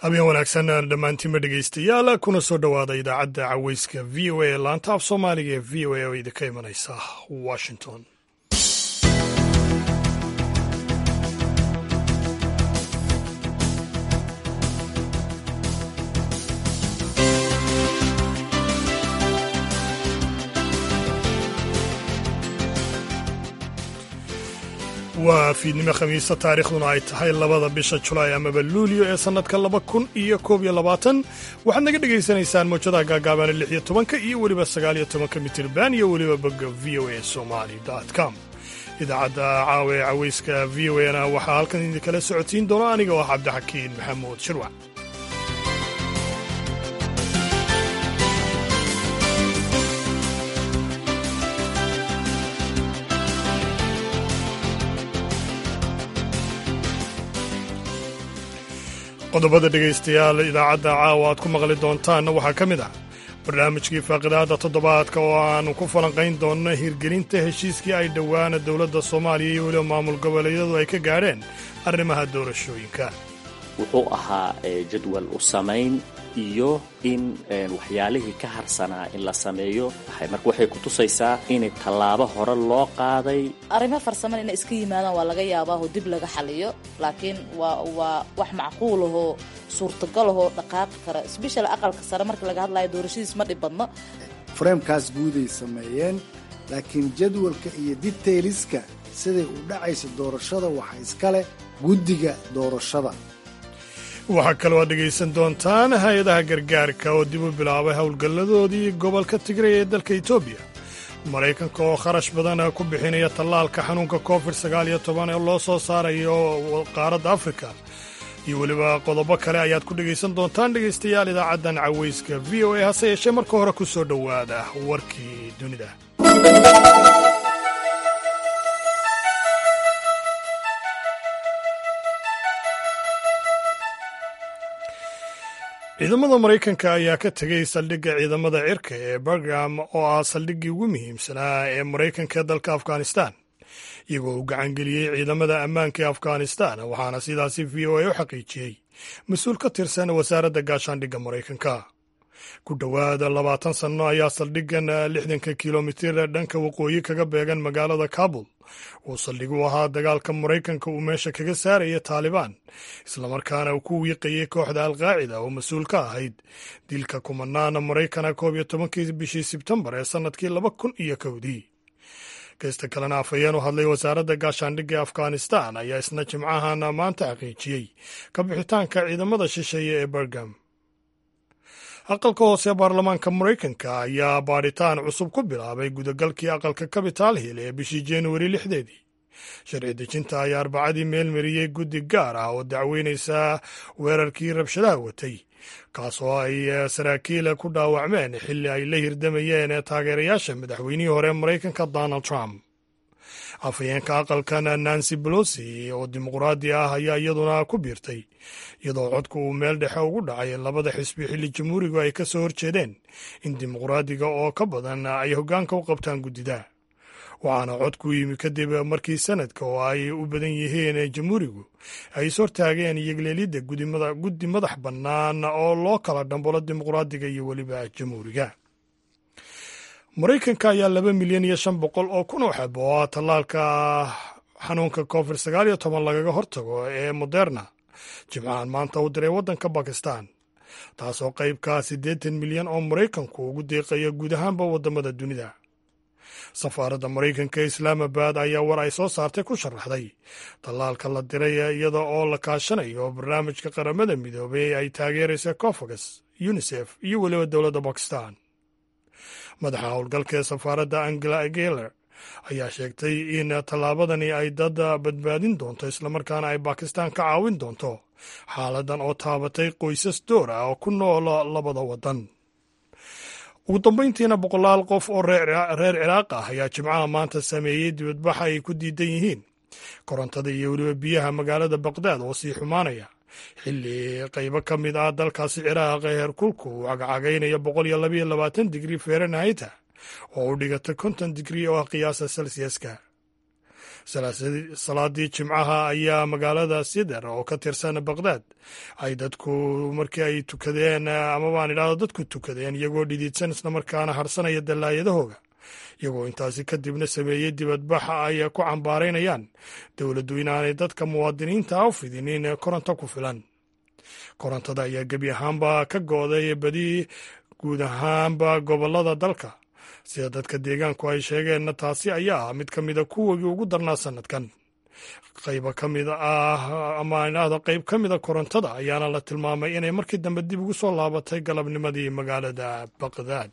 habeen wanaagsan dhammaantiinba dhegaystayaal kuna soo dhowaada idaacadda caweyska v o a ee laanta af soomaaliga ee v o a oo idinka imanaysa washington waa fiidnimo khamiisa taariikhduna ay tahay labada bisha julaay amaba luulyo ee sannadka laba kun iyo koob iyo labaatan waxaad naga dhegaysanaysaan mawjadaha gaagaabaana lix iyo tobanka iyo weliba sagaal iyo tobanka mitirban iyo weliba bogga v o a somali com idaacadda caawa ee caweyska v o a na waxaa halkan idinkala socodsiin doona aniga oo ah cabdixakiin maxamuud shirwac qodobada dhegaystayaal idaacadda caawa aad ku maqli doontaanna waxaa ka mid ah barnaamijkii faaqidaada toddobaadka oo aannu ku falanqayn doonno hirgelinta heshiiskii ay dhowaana dowladda soomaaliya iyo weliba maamul goboleedyadu ay ka gaadheen arrimaha doorashooyinka wuxuu ahaa jadwal u samayn iyo in waxyaalihii ka harsanaa in la sameeyo marka waxay ku tusaysaa in tallaabo hore loo qaaday arrimo farsamana inay iska yimaadaan waa laga yaabaaho dib laga xaliyo laakiin waa waa wax macquulahoo suurtagalahoo dhaqaaqi kara sbeshal aqalka sare marka laga hadlayo doorashadiis ma dhib badno fareemkaas guuday sameeyeen laakiin jadwalka iyo detailiska siday u dhacaysa doorashada waxa iska leh guddiga doorashada waxaa kaloo aad dhegaysan doontaan hay-adaha gargaarka oo dib u bilaabay howlgalladoodii gobolka tigray ee dalka etoobiya maraykanka oo kharash badan ku bixinaya tallaalka xanuunka covid sagaal iyo toban ee loo soo saarayo qaaradda afrika iyo weliba qodobo kale ayaad ku dhegaysan doontaan dhegaystayaal idaacaddan caweyska v o a hase yeeshee marka hore ku soo dhowaada warkii dunida ciidamada maraykanka ayaa ka tegay saldhigga ciidamada cirka ee bargam oo ah saldhiggii ugu muhiimsanaa ee maraykanka ee dalka afghanistan iyagoo uu gacangeliyey ciidamada ammaanka ee afghanistan waxaana sidaasi v o a u xaqiijiyey mas-uul ka tirsan wasaaradda gaashaandhigga maraykanka ku dhowaada labaatan sanno ayaa saldhiggan lixdanka kilomitir dhanka waqooyi kaga beegan magaalada kabul uu saldhig u ahaa dagaalka maraykanka uu meesha kaga saaraya taalibaan islamarkaana uu ku wiiqayay kooxda alqaacida oo mas-uul ka ahayd dilka kumanaana maraykana koob iyo tobankii bishii sebtembar ee sannadkii laba kun iyo kowdii geysta kalena afhayeen u hadlay wasaaradda gaashaandhigga ee afghanistan ayaa isna jimcahan maanta xaqiijiyey ka bixitaanka ciidamada shisheeye ee bergam aqalka hoose ee baarlamaanka maraykanka ayaa baadhitaan cusub ku bilaabay gudagalkii aqalka capital hill ee bishii januari lixdeedii sharci dejinta ayaa arbacadii meel mariyey guddi gaar ah oo dacweynaysa weerarkii rabshadaha watay kaasoo ay saraakiil ku dhaawacmeen xilli ay la hirdamayeen taageerayaasha madaxweynihii hore maraykanka donald trump afhayeenka aqalkan nancy bolosi oo dimuqraadi ah ayaa iyaduna ku biirtay iyadoo codku uu meel dhexe ugu dhacay labada xisbi xilli jamhuurigu ay ka soo horjeedeen in dimuqraadiga oo ka badan ay hoggaanka u qabtaan guddida waxaana codku yimi kadib markii sanadka oo ay u badan yihiin jamhuurigu ay is hortaageen iyogleelidda guddi madax bannaan oo loo kala dhambolo dimuqraadiga iyo weliba jamhuuriga maraykanka ayaa laba milyan iyo shan boqol oo kun oo xab oo ah tallaalka xanuunka covid sagaal iyo toban lagaga hortago ee moderna jimcahan maanta u diray waddanka bakistan taasoo qaybkaa siddeetan milyan oo maraykanku ugu deeqaya guud ahaanba waddamada dunida safaaradda maraykanka ee islaamabad ayaa war ay soo saartay ku sharaxday tallaalka la diray iyada oo la kaashanayo barnaamijka qaramada midoobay ee ay taageeraysa cofagas unisef iyo weliba dowladda bakistan madaxa howlgalka ee safaaradda angela geler ayaa sheegtay in tallaabadani ay dad badbaadin doonto islamarkaana ay bakistan ka caawin doonto xaaladan oo taabatay qoysas door ah oo ku nool labada waddan ugu dambayntiina boqolaal qof oo reer ciraaq ah ayaa jimcaha maanta sameeyey dibadbaxa ay ku diidan yihiin korontada iyo weliba biyaha magaalada baqdaad oo sii xumaanaya xilli qaybo ka mid ah dalkaasi ciraaq ee heerkulku uu cagacagaynaya boqol iyo labayo labaatan digrii fahrenheit oo u dhigata konton digrii oo ah qiyaasa selsiaska salaadii jimcaha ayaa magaalada sider oo ka tirsan baqdaad ay dadku markii ay tukadeen ama baan idhahdo dadku tukadeen iyagoo dhididsan islamarkaana harsanaya dallaayadahooga iyagoo intaasi kadibna sameeyey dibadbaxa ay ku cambaaraynayaan dowladdu inaanay dadka muwaadiniinta u fidinin koronto ku filan korontada ayaa gebi ahaanba ka go'day badi guud ahaanba gobollada dalka sida dadka deegaanku ay sheegeenna taasi ayaa ah mid ka mida kuwagii ugu darnaa sannadkan qayba ka mid ah ama idhaahdo qayb ka mida korontada ayaana la tilmaamay inay markii dambe dib ugu soo laabatay galabnimadii magaalada baqdaad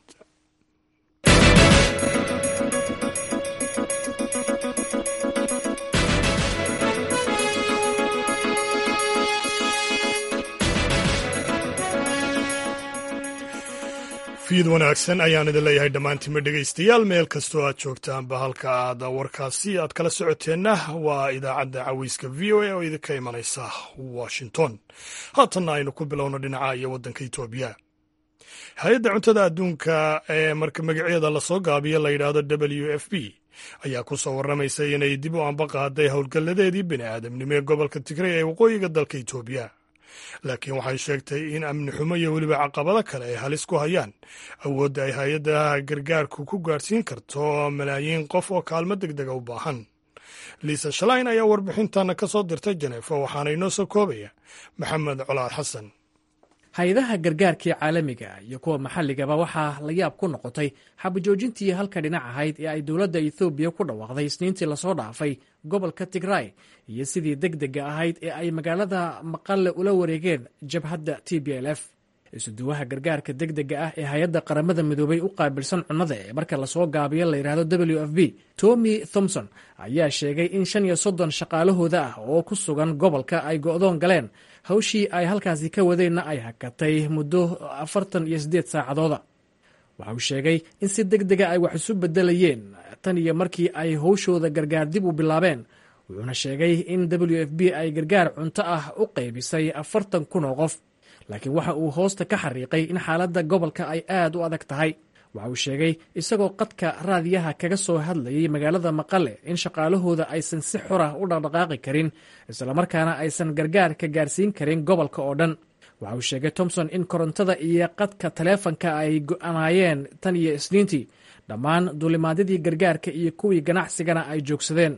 fiid wanaagsan ayaan idin leeyahay dhammaantiinma dhegaystayaal meel kastoo aad joogtaanba halka aad warkaasi aad kala socoteenna waa idaacadda caweyska v o a oo idinka imanaysa washington haatanna aynu ku bilowno dhinaca iyo waddanka etoobiya hay-adda cuntada adduunka ee marka magaceeda lasoo gaabiyo la yidhaahdo w f b ayaa ku soo warramaysa inay dib u anba qaaday howlgalladeedii bini aadamnimo ee gobolka tigray ee waqooyiga dalka etoobiya laakiin waxay sheegtay in amni xumo iyo weliba caqabado kale ay halis ku hayaan awoodda ay hay-adda gargaarku ku gaadhsiin karto malaayiin qof oo kaalmo deg dega u baahan liisa shalayn ayaa warbixintan ka soo dirtay janeefo waxaana inoo soo koobaya maxamed colaad xasan hay-adaha gargaarkii caalamiga iyo kuwa maxalligaba waxaa la yaab ku noqotay xabajoojintii halka dhinac ahayd ee ay dowladda ethoobiya ku dhawaaqday isniintii lasoo dhaafay gobolka tigray iyo sidii deg dega ahayd ee ay magaalada maqalle ula wareegeen jabhadda t b l f isuduwaha gargaarka deg dega ah ee hay-adda qaramada midoobay u qaabilsan cunnada ee marka lasoo gaabiyo la yidhaahdo w f b tommy thomson ayaa sheegay in shan iyo soddon shaqaalahooda ah oo ku sugan gobolka ay go'doon galeen hawshii ay halkaasi ka wadeenna ay hakatay muddo afartan iyo siddeed saacadooda waxa uu sheegay in si deg dega ay wax isu beddelayeen tan iyo markii ay howshooda gargaar dib u bilaabeen wuxuuna sheegay in w f b ay gargaar cunto ah u qaybisay afartan kun oo qof laakiin waxa uu hoosta ka xariiqay in xaaladda gobolka ay aad u adag tahay waxa uu sheegay isagoo qadka raadiyaha kaga soo hadlayay magaalada maqale in shaqaalahooda aysan si xor ah u dhaqdhaqaaqi karin islamarkaana aysan gargaarka gaarsiin karin gobolka oo dhan waxa uu sheegay thomson in korontada iyo qadka taleefanka ay go'anaayeen tan iyo isniintii dhammaan duulimaadyadii gargaarka iyo kuwii ganacsigana ay joogsadeen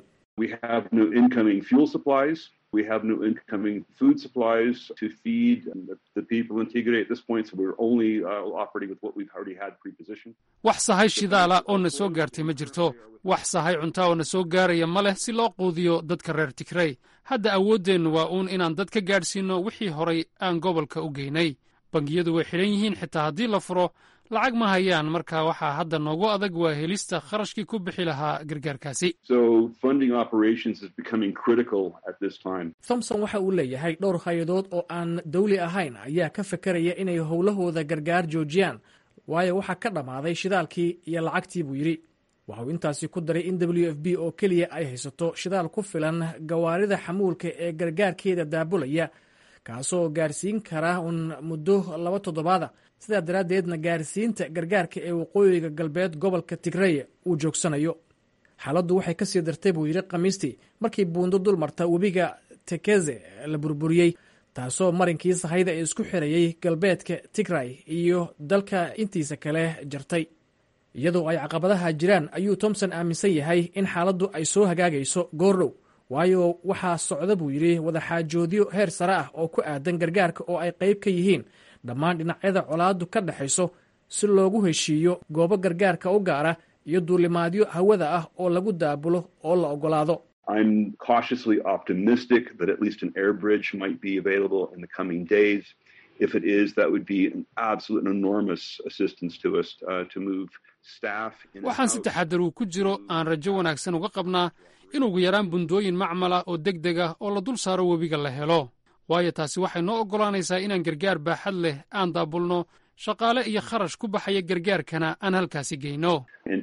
We have no incoming food supplies to feed the, the people in Tigray at this point, so we're only uh, operating with what we've already had pre-positioned. wax sahay shidaala oo na soo gaartay ma jirto wax sahay cuntaa oo na soo gaaraya ma leh si loo quudiyo dadka reer tigrey hadda awooddeennu waa uun inaan dad ka gaadhsiinno wixii horay aan gobolka u geynay bangiyadu way xidhan yihiin xitaa haddii la furo lacag ma hayaan marka waxaa hadda noogu adag waa helista kharashkii ku bixi lahaa gargaarkaasi thomson waxa uu leeyahay dhowr hay-adood oo aan dawli ahayn ayaa ka fekeraya inay howlahooda gargaar joojiyaan waayo waxaa ka dhammaaday shidaalkii iyo lacagtii buu yidhi waxa uu intaasi ku daray in w f b oo keliya ay haysato shidaal ku filan gawaarida xamuulka ee gargaarkeeda daabulaya kaasoo gaarsiin kara uun muddo laba toddobaada sidaa daraaddeedna gaarsiinta gargaarka ee waqooyiga galbeed gobolka tigreya uu joogsanayo xaaladdu waxay ka sii dartay buu yidhi khamiistii markii buundo dul marta webiga tekeze la burburiyey taasoo marinkii sahayda ee isku xirayey galbeedka tigray iyo dalka intiisa kale jartay iyadoo ay caqabadaha jiraan ayuu thomson aaminsan yahay in xaaladdu ay soo hagaagayso goordhow waayo waxaa socda buu yidhi wadaxaajoodyo heer sare ah oo ku aadan gargaarka oo ay qayb ka yihiin dhammaan dhinacyada colaaddu ka dhexayso si loogu heshiiyo goobo gargaarka u gaara iyo duulimaadyo hawada ah oo lagu daabulo oo la oggolaado I'm cautiously optimistic that at least an air bridge might be available in the coming days. If it is, that would be an absolute enormous assistance to us uh, to move staff. waxaan si taxadar uu ku jiro aan rajo wanaagsan uga qabnaa in ugu yaraan bundooyin macmala oo deg deg ah oo la dul saaro webiga la helo waayo taasi waxay noo oggolaanaysaa inaan gargaar baaxad leh aan daabulno shaqaale iyo kharash ku baxaya gargaarkana aan halkaasi geyno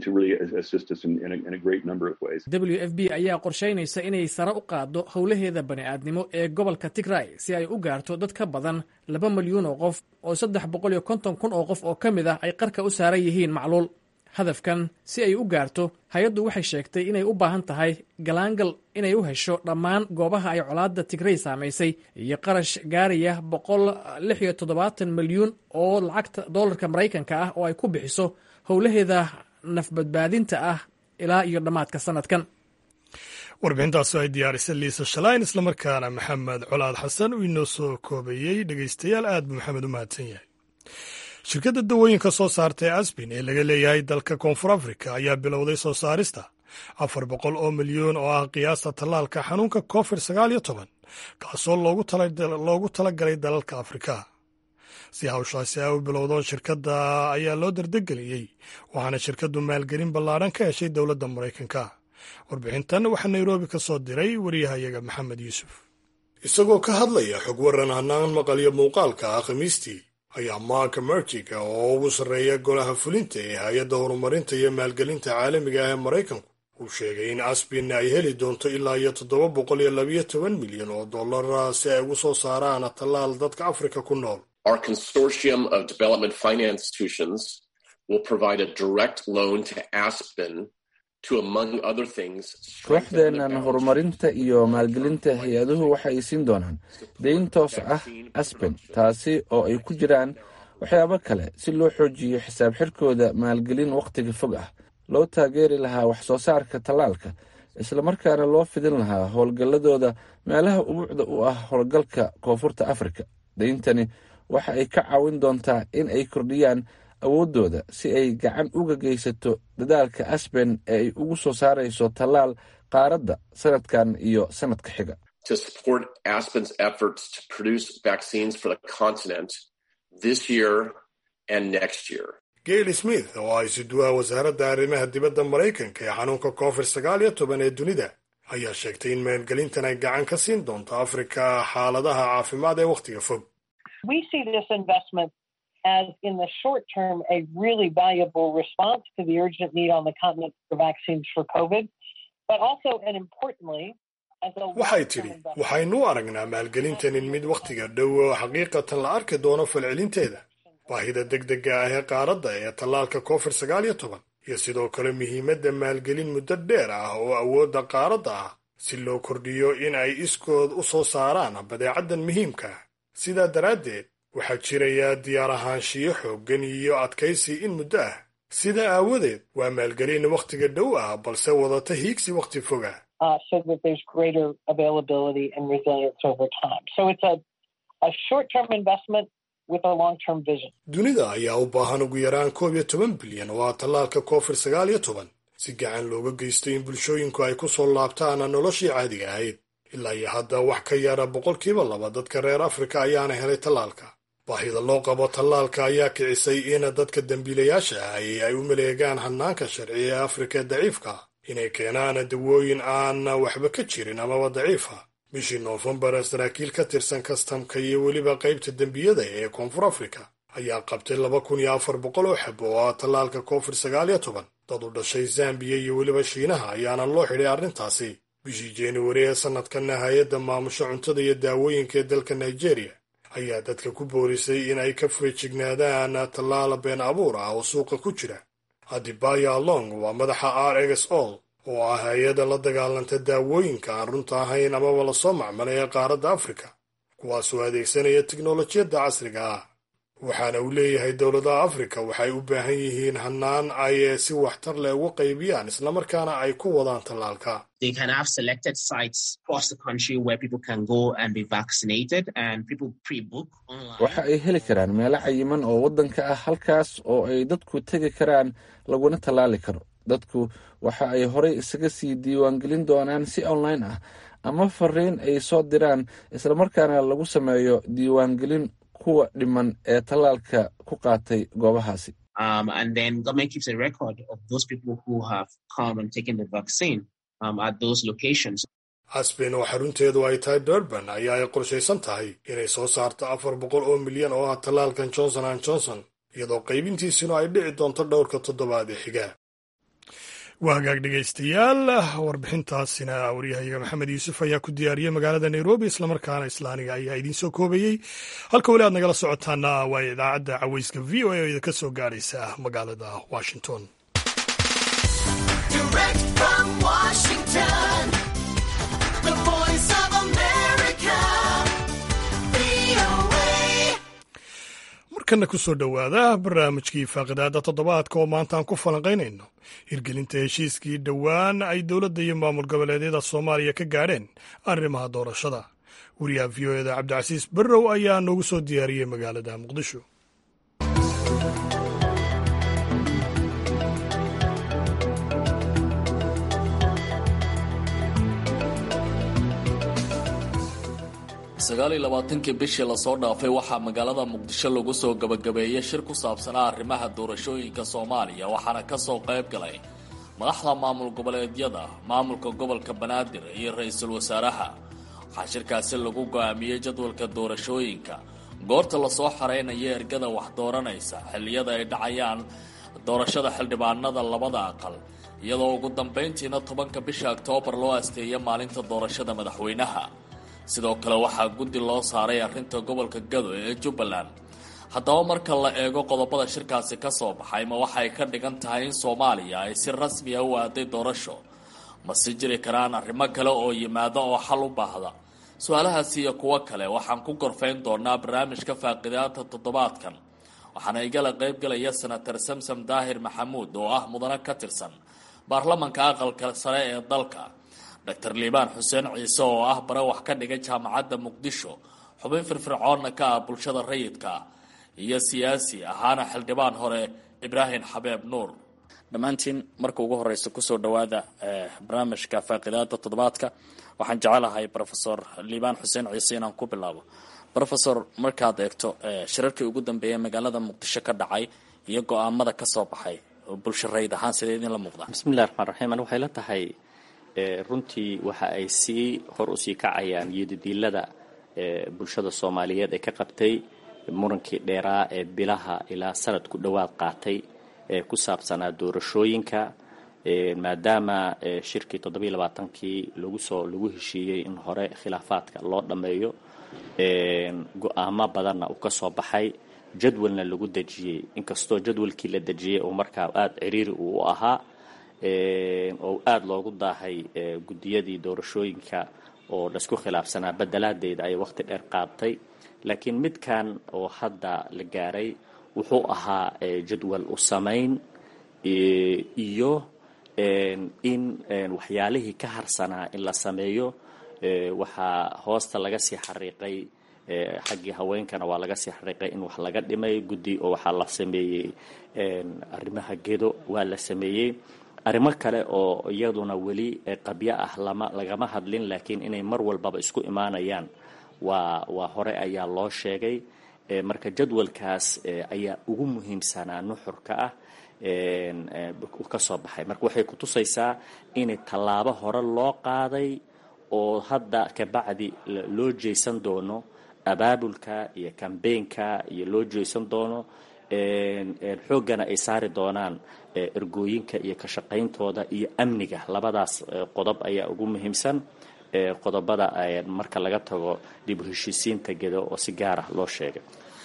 w f b ayaa qorshaynaysa inay sare u qaaddo howlaheeda bani'aadnimo ee gobolka tigray si ay u gaarto dad ka badan laba milyuun oo qof oo saddex boqol iyo konton kun oo qof oo ka mid ah ay qarka u saaran yihiin macluul hadafkan si ay u gaarto hay-addu waxay sheegtay inay u baahan tahay galaangal inay u hesho dhammaan goobaha ay colaadda tigrey saamaysay iyo qarash gaaraya boqol lix iyo toddobaatan milyuun oo lacagta dollarka maraykanka ah oo ay ku bixiso howlaheeda nafbadbaadinta ah ilaa iyo dhammaadka sanadkan warbixintaasi ay diyaarisay liisa shalayn islamarkaana maxamed colaad xasan uu inoo soo koobayey dhegeystayaal aad buu maxamed u mahadsan yahay shirkadda dawooyinka soo saarta ee asbin ee laga leeyahay dalka koonfur afrika ayaa bilowday soo saarista afar boqol oo milyuun oo ah qiyaasta tallaalka xanuunka covid sagaal iyo toban kaasoo loogu talagalay dalalka afrika si hawshaasi ay u bilowdo shirkadda ayaa loo dardegeliyey waxaana shirkaddu maalgelin ballaadhan ka heshay dowladda maraykanka warbixintan waxaa nairobi ka soo diray wariyahayaga maxamed yuusuf isagoo ka hadlaya xog waran hanaan maqalyo muuqaalka ah khamiistii ayaa mark mertiga oo ugu sarreeya golaha fulinta ee hay-adda horumarinta iyo maalgelinta caalamiga ah ee maraykanku uu sheegay in asbin ay heli doonto ilaa iyo toddoba boqol iyo labiyo toban milyan oo dollara si ay ugu soo saaraan tallaal dadka afrika ku nool Our consortium of development finance institutions will provide a direct loan to Aspen to, among other things, kooxdeennan horumarinta iyo maalgelinta hay-aduhu waxay siin doonaan dayn toos ah aspen taasi oo ay ku jiraan waxyaabo kale si loo xoojiyo xisaab xirkooda maalgelin wakhtiga fog ah loo taageeri lahaa wax soo saarka tallaalka islamarkaana loo fidin lahaa howlgalladooda meelaha ubuucda u ah howlgalka koonfurta afrika dayntani waxa ay ka caawin doontaa in ay kordhiyaan awooddooda si ay gacan uga geysato dadaalka asben ee ay ugu soo saarayso tallaal qaaradda sanadkan iyo sanadka xiga to support Aspen's efforts to produce vaccines for the continent this year and next year. gail smith oo ay siduwaha wasaaradda arrimaha dibadda maraykanka ee xanuunka covid sagaal iyo toban ee dunida ayaa sheegtay in maalgelintan ay gacan ka siin doonto afrika xaaladaha caafimaad ee wakhtiga fog We see this investment as, in the short term, a really valuable response to the urgent need on the continent for vaccines for COVID, but also, and importantly, as a waxay tidhi waxaynu u aragnaa maalgelintanin mid wakhtiga dhow oo xaqiiqatan la arki doono falcelinteeda baahida degdega ah ee qaaradda ee tallaalka covid sagaal iyo toban iyo sidoo kale muhiimadda maalgelin muddo dheer ah oo awoodda qaaradda ah si loo kordhiyo in ay iskood u soo saaraan badeecaddan muhiimka ah sidaa daraaddeed waxaa jiraya diyaar ahaanshiyo xooggan iyo adkaysi in muddo ah sidaa aawadeed waa maalgelin wakhtiga dhow ah balse wadata hiigsi wakhti foga uh, so that there's greater availability and resilience over time. So it's a, a short-term investment with a long-term vision. dunida ayaa u baahan ugu yaraan koob iyo toban bilyan oo ah tallaalka covid sagaal iyo toban si gacan looga geysto in bulshooyinku ay ku soo laabtaan noloshii caadiga ahayd ilaa iyo hadda wax ka yara boqolkiiba laba dadka reer afrika ayaana helay tallaalka baahida loo qabo tallaalka ayaa kicisay in dadka dembiilayaasha ahi ay u maleegaan hanaanka sharci ee afrika ee daciifka inay keenaan dawooyin aan waxba ka jirin amaba daciifa bishii noofembar saraakiil ka tirsan kastamka iyo weliba qaybta dembiyada ee koonfur afrika ayaa qabtay laba kun iyo afar boqol oo xabo oo ah tallaalka covid sagaal iyo toban dad u dhashay zambiya iyo weliba shiinaha ayaana loo xidhay arrintaasi bishii januari ee sanadkanna hay-adda maamusho cuntada iyo daawooyinka ee dalka nigeria ayaa dadka ku boorisay in ay ka feejignaadaan tallaala been abuur ah oo suuqa ku jira adibaya long waa madaxa r x ol oo ah hay-adda la dagaalanta daawooyinka aan runta ahayn amaba lasoo macmalay ee qaaradda afrika kuwaasoo adeegsanaya teknolojiyadda casriga ah waxaana uu leeyahay dowladaha afrika waxay u baahan yihiin hanaan ay si waxtar leh uga qaybiyaan islamarkaana ay ku wadaan tallaalka they can have selected sites across the country where people can go and be vaccinated and people pre-book online. waxa ay heli karaan meelo cayiman oo waddanka ah halkaas oo ay dadku tegi karaan laguna tallaali karo dadku waxa ay horey isaga sii diiwaangelin doonaan si online ah ama fariin ay soo diraan islamarkaana lagu sameeyo diiwaangelin kuwa dhiman ee tallaalka ku qaatay goobahaasi Um, and then government keeps a record of those people who have come and taken the vaccine um, at those locations. asben oo xarunteedu ay tahay durban ayaa ay qorshaysan tahay inay soo saarto afar boqol oo milyan oo ah tallaalkan johnson an johnson iyadoo qaybintiisuna ay dhici doonto dhowrka toddobaad ee xiga waa hagaag dhegaystayaal warbixintaasina waryahayaga maxamed yuusuf ayaa ku diyaariyey magaalada nairobi islamarkaana islaaniga ayaa idiin soo koobayey halka weli aad nagala socotaana waa idaacadda caweyska v o a oo idinka soo gaadhaysa magaalada washington Direct from Washington, the voice of America, VOA. markana ku soo dhowaada barnaamijkii faaqidaada toddobaadka oo maanta aan ku falanqaynayno hirgelinta heshiiskii dhowaan ay dowladda iyo maamul goboleedyada soomaaliya ka gaadheen arrimaha doorashada wariyaha v o eda cabdicasiis barrow ayaa noogu soo diyaariyey magaalada muqdisho sagaal iyo labaatankii bishii lasoo dhaafay waxaa magaalada muqdisho lagu soo gabagabeeyey shir ku saabsanaa arrimaha doorashooyinka soomaaliya waxaana kasoo qayb galay madaxda maamul goboleedyada maamulka gobolka banaadir iyo ra-iisul wasaaraha waxaa shirkaasi lagu go-aamiyey jadwalka doorashooyinka goorta lasoo xareynayo ergada wax dooranaysa xilliyada ay dhacayaan doorashada xildhibaanada labada aqal iyadoo ugu dambeyntiina tobanka bisha oktoobar loo asteeyay maalinta doorashada madaxweynaha sidoo kale waxaa guddi loo saaray arrinta gobolka gado ee jubbaland haddaba marka la eego qodobada shirkaasi ka soo baxay ma waxay ka dhigan tahay in soomaaliya ay si rasmi a u aaday doorasho mase jiri karaan arrimo kale oo yimaada oo xal u baahda su-aalahaasi iyo kuwo kale waxaan ku gorfayn doonaa barnaamijka faaqidaata toddobaadkan waxaana igala qaybgalaya senator samsam daahir maxamuud oo ah mudane ka tirsan baarlamanka aqalka sare ee dalka doctor liibaan xuseen ciise oo ah bare wax ka dhigay jaamacadda muqdisho xubin firfircoonna ka ah bulshada rayidka iyo siyaasi ahaana xildhibaan hore ibraahim xabeeb nuur dhammaantiin marka ugu horeysa kusoo dhawaada barnaamijka faaqidaada toddobaadka waxaan jecelahay rofesor liibaan xuseen ciise inaan ku bilaabo rofesor markaad eegto shirarkii ugu dambeeyay magaalada muqdisho ka dhacay iyo go-aamada kasoo baxay bulsho rayid ahaan sidee idinla muuqda bismillahi raxmaan raxiim ani waxay la tahay runtii waxa ay sii hor usii kacayaan iyodidiilada bulshada soomaaliyeed ee ka qabtay murankii dheeraa ee bilaha ilaa sanad ku dhowaad qaatay ee ku saabsanaa doorashooyinka maadaama shirkii toddobiiy labaatankii lagu soo lagu heshiiyey in hore khilaafaadka loo dhammeeyo go-aamo badanna uu ka soo baxay jadwalna lagu dejiyey inkastoo jadwalkii la dejiyey oo markaa aada ciriiri uu u ahaa oo aada loogu daahay guddiyadii doorashooyinka oo laisku khilaafsanaa bedelaadeeda ay waqti dheer qaatay laakiin midkan oo hadda la gaaray wuxuu ahaa jadwal u samayn iyo in waxyaalihii ka harsanaa in la sameeyo waxaa hoosta laga sii xariiqay xaggii haweenkana waa laga sii xariiqay in wax laga dhimay guddi oo waxaa la sameeyey arrimaha gedo waa la sameeyey arrimo kale oo iyaduna weli qabyo ah lama lagama hadlin laakiin inay mar walbaba isku imaanayaan waa waa hore ayaa loo sheegay marka jadwalkaas ayaa ugu muhiimsanaa nuxurka ah ka soo baxay marka waxay kutusaysaa in tallaabo hore loo qaaday oo hadda kabacdi loo jeysan doono abaabulka iyo kambeynka iyo loo jeysan doono xooggana ay saari doonaan ergooyinka iyo ka shaqayntooda iyo amniga labadaas qodob ayaa ugu muhiimsan qodobada marka laga tago dib u heshiisiinta gedo oo si gaar ah loo sheegay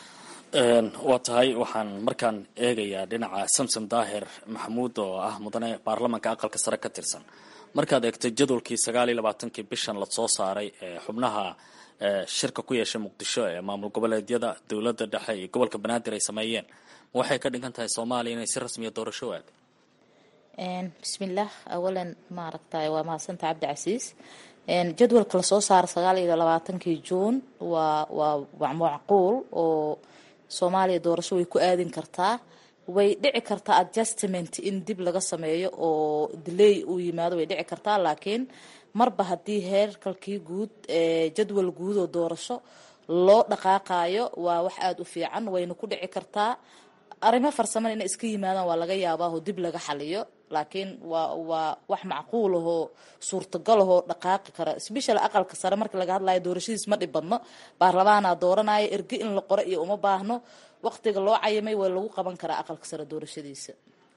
waa tahay waxaan markaan eegayaa dhinaca samsom daahir maxamuud oo ah mudane baarlamanka aqalka sare ka tirsan markaad eegtay jadwalkii sagaal iyo labaatankii bishan lasoo saaray xubnaha shirka ku yeeshay muqdisho ee maamul goboleedyada dowladda dhexe iyo gobolka banaadir ay sameeyeen ma waxay ka dhigan tahay soomaaliya inay si rasmiya doorasho aad bismillaah awalan maaragtay waa mahadsanta cabdicasiis jadwalka lasoo saara sagaal iyo labaatankii juun waa waa macquul oo soomaaliya doorasho way ku aadin kartaa way dhici kartaa adjustment in dib laga sameeyo oo delay uu yimaado way dhici kartaa laakiin marba haddii heerkalkii guud jadwal guud oo doorasho loo dhaqaaqayo waa wax aada u fiican wayna ku dhici kartaa arrimo farsaman inay iska yimaadaan waa laga yaabaa oo dib laga xaliyo laakiin waa waa wax macquul ahoo suurtagal ahoo dhaqaaqi kara sbeshal aqalka sare marka laga hadlayo doorashadiis ma dhib badno baarlamaanaa dooranaya erge in la qoro iyo uma baahno waqtiga loo cayimay waa lagu qaban karaa aqalka sare doorashadiisa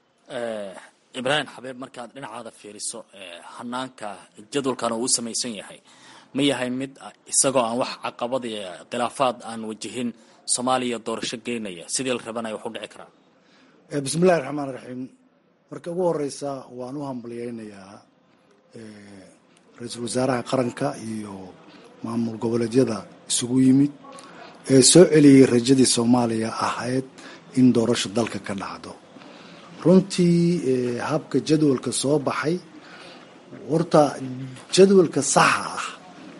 ibraahim xabeeb markaad dhinacaada fiiriso hanaanka jadwalkan uu u samaysan yahay ma yahay mid isagoo aan wax caqabad iyo khilaafaad aan wajihin soomaaliya doorasho geynaya sidii la rabanaya wax u dhici karaa bismillahi raxmaan raxiim marka ugu horeysa waan u hambalyeynayaa ra-iisul wasaaraha qaranka iyo maamul goboleedyada isugu yimid ee soo celiyey rajadii soomaaliya ahayd in doorasho dalka ka dhacdo runtii habka jadwalka soo baxay horta jadwalka saxa ah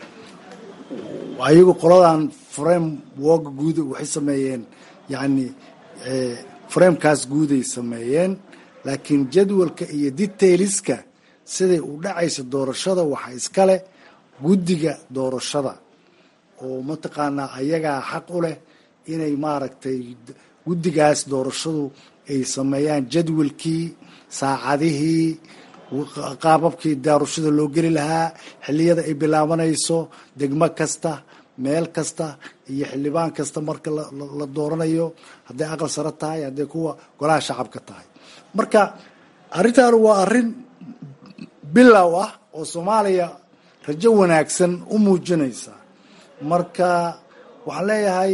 ayagu qoladan frame woga guud waxay sameeyeen yacni framekaas guuday sameeyeen laakiin jadwalka iyo detailiska siday u dhacaysa doorashada waxaa iskale guddiga doorashada oo mataqaanaa ayagaa xaq u leh inay maaragtay guddigaas doorashadu ay sameeyaan jadwalkii saacadihii qaababkii doorashada loo geli lahaa xilliyada ay bilaabanayso degmo kasta meel kasta iyo xildhibaan kasta marka la dooranayo hadday aqal sare tahay hadday kuwa golaha shacabka tahay marka arrintan waa arrin bilow ah oo soomaaliya rajo wanaagsan u muujinaysa marka waxaan leeyahay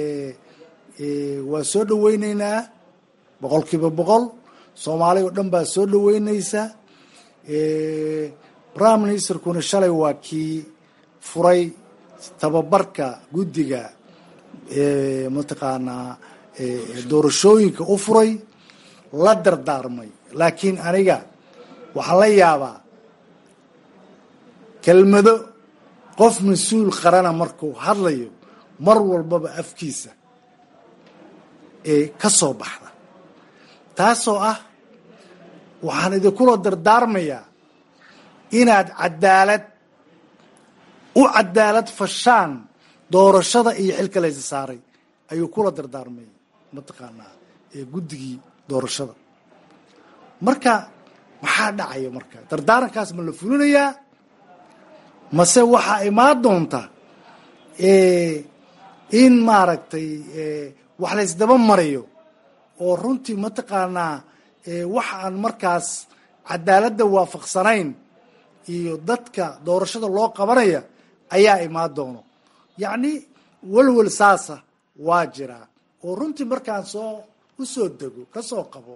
waa soo dhaweyneynaa boqol kiiba boqol soomaaliya oo dhan baa soo dhaweyneysa prime ministerkuna shalay waa kii furay tababarka guddiga mataqaanaa doorashooyinka u furay la dardaarmay laakiin aniga waxaan la yaabaa kelmado qof mas-uul qarana markuu hadlayo mar walbaba afkiisa ee ka soo baxda taasoo ah waxaan idinkula dardaarmayaa inaad cadaalad u cadaalad fashaan doorashada iyo xilka laysa saaray ayuu kula dardaarmay mataqaanaa guddigii doorashada marka maxaa dhacaya marka dardaarankaas ma la fulinayaa mase waxaa imaan doonta in maaragtay wax laysdaba marayo oo runtii mataqaanaa wax aan markaas cadaaladda waafaqsanayn iyo dadka doorashada loo qabanaya ayaa imaan doono yacni welwel saasa waa jiraa oo runtii markaan soo u soo dego ka soo qabo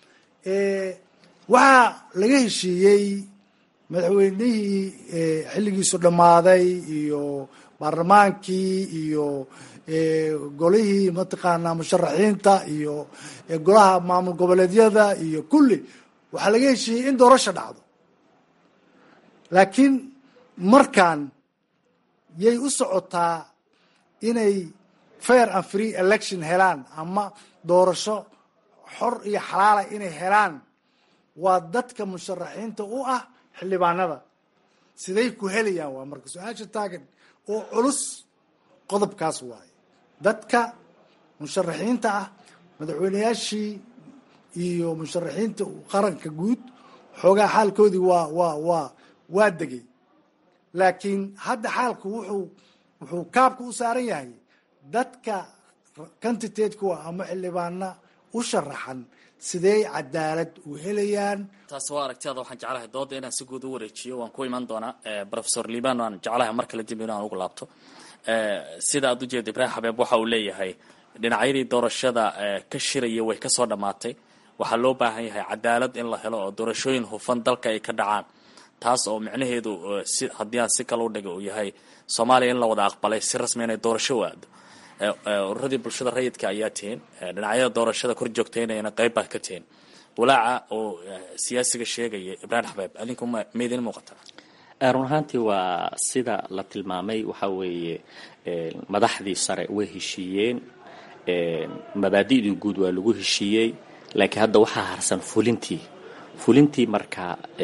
waxaa laga heshiiyey madaxweynihii xilligiisu dhammaaday iyo baarlamaankii iyo golihii mataqaanaa musharaxiinta iyo golaha maamul goboleedyada iyo kulli waxaa laga heshiiyey in doorasho dhacdo laakiin markaan yay u socotaa inay fair and free election helaan ama doorasho xor iyo xalaala inay helaan waa dadka musharaxiinta u ah xildhibaanada siday ku helayaan waa marka su-aasha taagan oo culus qodobkaas waaye dadka musharaxiinta ah madaxweyneyaashii iyo musharaxiinta qaranka guud xoogaa xaalkoodii waa waa waa waa degay laakiin hadda xaalku wuxuu wuxuu kaabka u saaran yahay dadka candidate-ku ama xildhibaana u sharaxan sidey cadaalad u helayaan taasi waa aragtiyaada waxaan jeclahay dooda inaan si guud u wareejiyo waan ku iman doonaa professor liban aan jeclahay mar kale dib inaan ugu laabto sida aad ujeeda ibraahim xabeeb waxa uu leeyahay dhinacyadii doorashada ka shiraya way kasoo dhammaatay waxaa loo baahan yahay cadaalad in la helo oo doorashooyin hufan dalka ay ka dhacaan taas oo micnaheedu si haddii aan si kale u dhiga uu yahay soomaaliya in la wada aqbalay si rasmi inay doorasho u aado ururadii bulshada rayidka ayaa tihiin dhinacyada doorashada kor joogtaynayana qayb baa ka tihiin walaaca oo siyaasiga sheegaya ibraahim xabeeb adinku maydin muuqataa run ahaantii waa sida la tilmaamay waxa weeye madaxdii sare way heshiiyeen mabaadi'dii guud waa lagu heshiiyey laakiin hadda waxaa harsan fulintii fulintii marka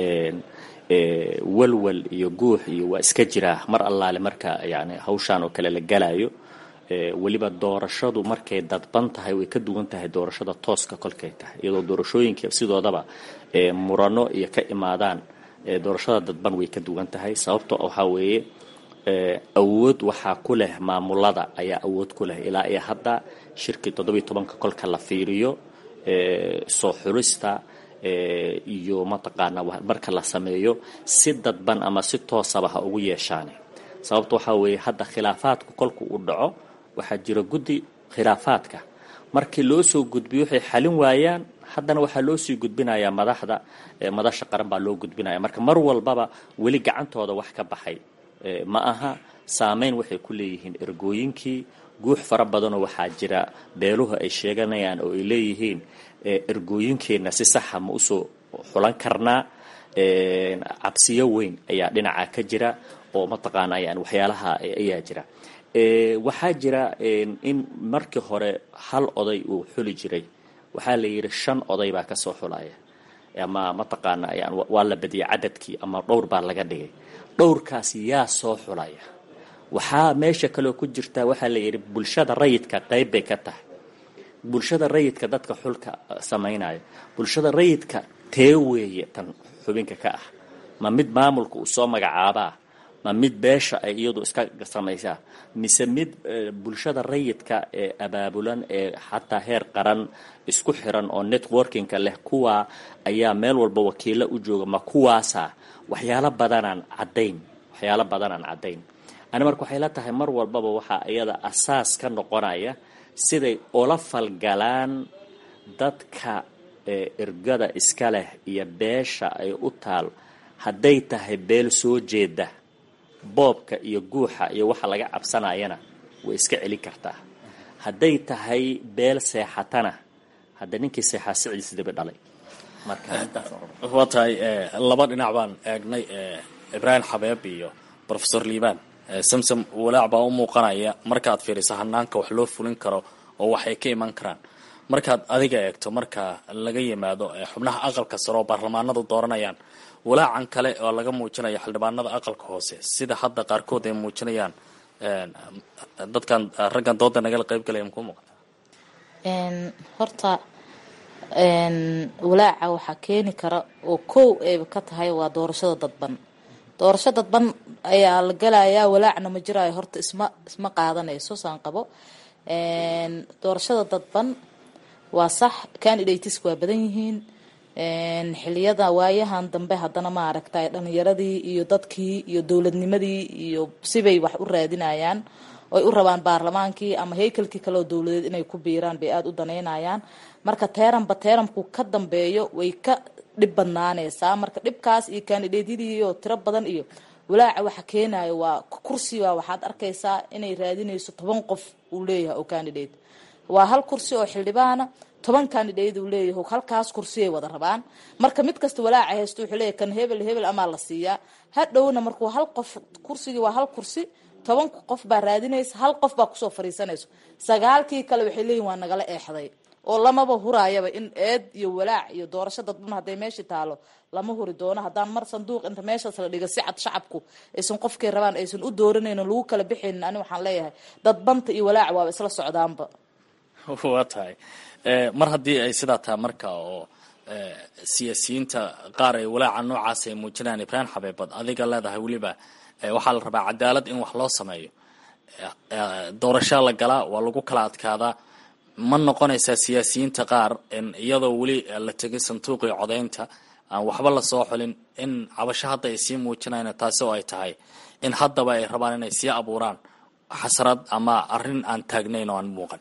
walwal iyo guux iyo waa iska jiraa mar allaale marka yani hawshaan oo kale la galayo weliba doorashadu markay dadban tahay way ka duwan tahay doorashada tooska kolkay tahay iyadoo doorashooyinka sidoodaba murano iyo ka imaadaan doorashada dadban way ka duwan tahay sababto waxaa weeye awood waxaa ku leh maamulada ayaa awood ku leh ilaa iyo hadda shirkii toddobiyo tobanka kolka la fiiriyo soo xulista iyo mataqaana marka la sameeyo si dadban ama si toosaba ha ugu yeeshaane sababta waxaa weeye hadda khilaafaadku kolku uu dhaco waxaa jira guddi khilaafaadka markii loo soo gudbiyo waxay xalin waayaan haddana waxaa loo sii gudbinayaa madaxda madasha qaran baa loo gudbinaya marka mar walbaba weli gacantooda wax ka baxay ma aha saameyn waxay ku leeyihiin ergooyinkii guux fara badanoo waxaa jira beeluhu ay sheeganayaan oo ay leeyihiin ergooyinkeenna si saxa ma usoo xulan karnaa cabsiyo weyn ayaa dhinaca ka jira oo mataqaana yani waxyaalaha ayaa jira waxaa jira in markii hore hal oday uu xuli jiray waxaa la yidhi shan oday baa kasoo xulaya ama mataqaana yan waa la badiyay cadadkii ama dhowr baa laga dhigay dhowrkaas yaa soo xulaya waxaa meesha kaloo ku jirta waxaa la yidhi bulshada rayidka qayb bay ka tahay bulshada rayidka dadka xulka samaynaya bulshada rayidka tee weeye tan xubinka ka ah ma mid maamulka uu soo magacaabaa ma mid beesha ay iyadu iska samaysaa mise mid bulshada rayidka ee abaabulan ee xataa heer qaran isku xiran oo networkinga leh kuwaa ayaa meel walba wakiilo u jooga ma kuwaasa waxyaalo badanaan caddayn waxyaalo badanaan caddayn ani marka waxay la tahay mar walbaba waxaa iyada asaas ka noqonaya siday ula falgalaan dadka ergada iska leh iyo beesha ay u taal hadday tahay beel soo jeeda boobka iyo guuxa iyo waxa laga cabsanayana way iska celin kartaa hadday tahay beel seexatana hadda ninkii seexaa sicidiis dibi dhalay waa tahay laba dhinac baan eegnay ibraahim xabeeb iyo rofesor liibaan samsom walaac baa u muuqanaya markaad fiiriso hanaanka wax loo fulin karo oo waxay ka iman karaan markaad adiga eegto marka laga yimaado xubnaha aqalka sare oo baarlamaanadu dooranayaan walaacan kale oo laga muujinayo xildhibaanada aqalka hoose sida hadda qaarkood ay muujinayaan dadkan raggan dooda nagala qayb galaya makuu muuqata horta walaaca waxaa keeni kara oo kow ayba ka tahay waa doorashada dadban doorasho dadban ayaa la galayaa walaacna ma jiraayo horta isma isma qaadanayso saan qabo doorashada dadban waa sax candidatesk waa badan yihiin xiliyada waayahan dambe haddana ma aragtay dhalinyaradii iyo dadkii iyo dowladnimadii iyo sibay wax u raadinayaan oy u rabaan baarlamaankii ama haykalkii kaleoo dowladeed inay ku biiraan bay aada u danaynayaan marka teeranba teeramku ka dambeeyo way ka dhib badnaaneysaa marka dhibkaas iyo kandidatyadii iyo tiro badan iyo walaaca waxa keenayo waa kursiga waxaad arkaysaa inay raadinayso toban qof uu leeyahay oo candidate waa hal kursi oo xildhibaana toban candidate uu leeyahay halkaas kursiay wada rabaan marka mid kasta walaaca haysto wuxuu leeyahay kan hebel hebel amaa la siiyaa hadhowna markuu hal qof kursigii waa hal kursi toban qof baa raadinaysa hal qof baa kusoo fariisanayso sagaalkii kale waxay leeyihin waa nagala eexday oo lamaba huraayaba in eed iyo walaac iyo doorasho dadban hadday meeshii taalo lama huri doono haddaan mar sanduuq inta meeshaas la dhiga si cad shacabku aysan qofkay rabaan aysan u dooranayno lagu kala bixaynin ani waxaan leeyahay dadbanta iyo walaac waaba isla socdaanba waa tahay mar haddii ay sidaa tahay marka oo siyaasiyiinta qaar ay walaaca noocaas ay muujinayaan ibraahim xabeebad adiga leedahay weliba waxaa la rabaa cadaalad in wax loo sameeyo doorashaa la galaa waa lagu kala adkaadaa ma noqonaysaa siyaasiyiinta qaar iyadoo weli la tegay sanduuqii codaynta aan waxba lasoo xulin in cabasho hadda ay sii muujinayaan taasi oo ay tahay in haddaba ay rabaan inay sii abuuraan xasrad ama arrin aan taagnayn oo aan muuqan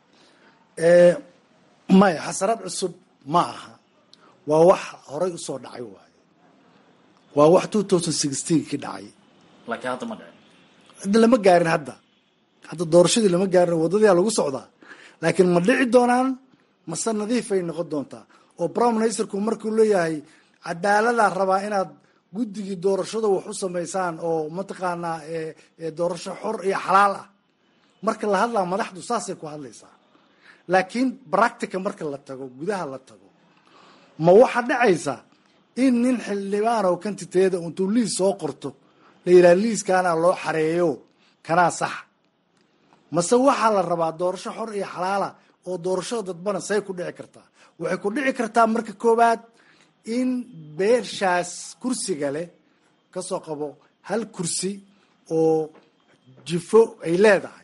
maya xasarad cusub ma aha waa wax horay usoo dhacay waayo waa wax two thousand sixteen ki dhacay laakiin hadda ma dhicin hadda lama gaarin hadda hadda doorashadii lama gaarin wadadayaa lagu socdaa laakiin ma dhici doonaan mase nadiifay noqon doontaa oo prime ministerku markuu leeyahay cadaaladaa rabaa inaad guddigii doorashada wax u samaysaan oo mataqaanaa doorasho xor iyo xalaal ah marka la hadlaa madaxdu saasay ku hadlaysaa laakiin practica marka la tago gudaha la tago ma waxaa dhacaysa in nin xildhibaan oo kantiteeda intuu liis soo qorto la yidhaha liiskaana loo xareeyo kanaa sax mase waxaa la rabaa doorasho xor iyo xalaala oo doorashada dadbana say ku dhici kartaa waxay ku dhici kartaa marka koowaad in beeshaas kursiga leh kasoo qabo hal kursi oo jifo ay leedahay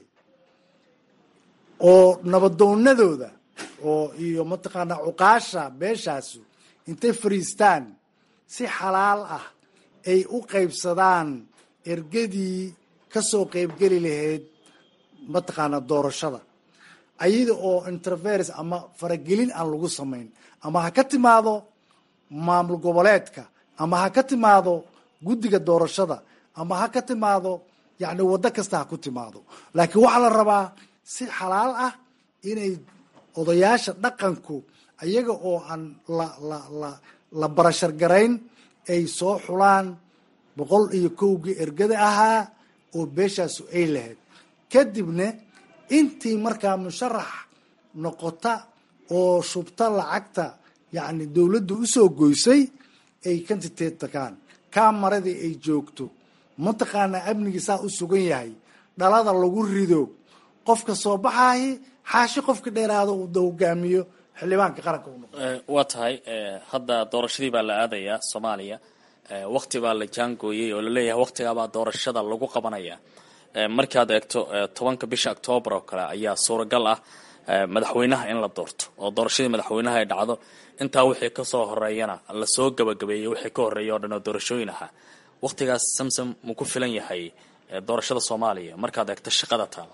oo nabadoonadooda oo iyo mataqaanaa cuqaasha beeshaasu intay fariistaan si xalaal ah ay u qaybsadaan ergadii kasoo qaybgeli lahayd mataqaanaa doorashada ayada oo interference ama faragelin aan lagu samayn ama ha ka timaado maamul goboleedka ama ha ka timaado guddiga doorashada ama ha ka timaado yacni waddo kasta ha ku timaado laakiin waxaa la rabaa si xalaal ah inay odayaasha dhaqanku ayaga oo aan la la la la barashar garayn ay soo xulaan boqol iyo kowgii ergada ahaa oo beeshaasu ay lahayd kadibna intii markaa musharax noqota oo shubta lacagta yacni dowladda usoo goysay ay kantiteed tagaan kamaradii ay joogto mataqaanaa amnigii saa u sugan yahay dhalada lagu rido qofka soo baxaahi xaashi qofka dheeraado uu hogaamiyo xildhibaanka qaranka u noqo waa tahay hadda doorashadii baa la aadayaa soomaaliya wakti baa la jaangooyey oo laleeyahay waktigaabaa doorashada lagu qabanaya markaad eegto tobanka bisha octoobar oo kale ayaa suuragal ah madaxweynaha in la doorto oo doorashadii madaxweynaha ay dhacdo intaa wixii kasoo horeeyana lasoo gabagabeeyey wixii ka horeeya oo dhan oo doorashooyin ahaa waktigaas samsom muu ku filan yahay doorashada soomaaliya markaad eegto shaqada taala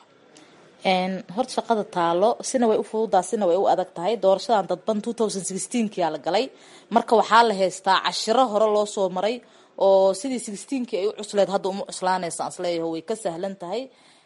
horta shaqada taalo sina way u fududaa sina way u adag tahay doorashadan dadban kia la galay marka waxaa la haystaa cashiro hore loo soo maray oo sidii kii ay u cusleed hadda uma cuslaanaysa isleeyaho way ka sahlan tahay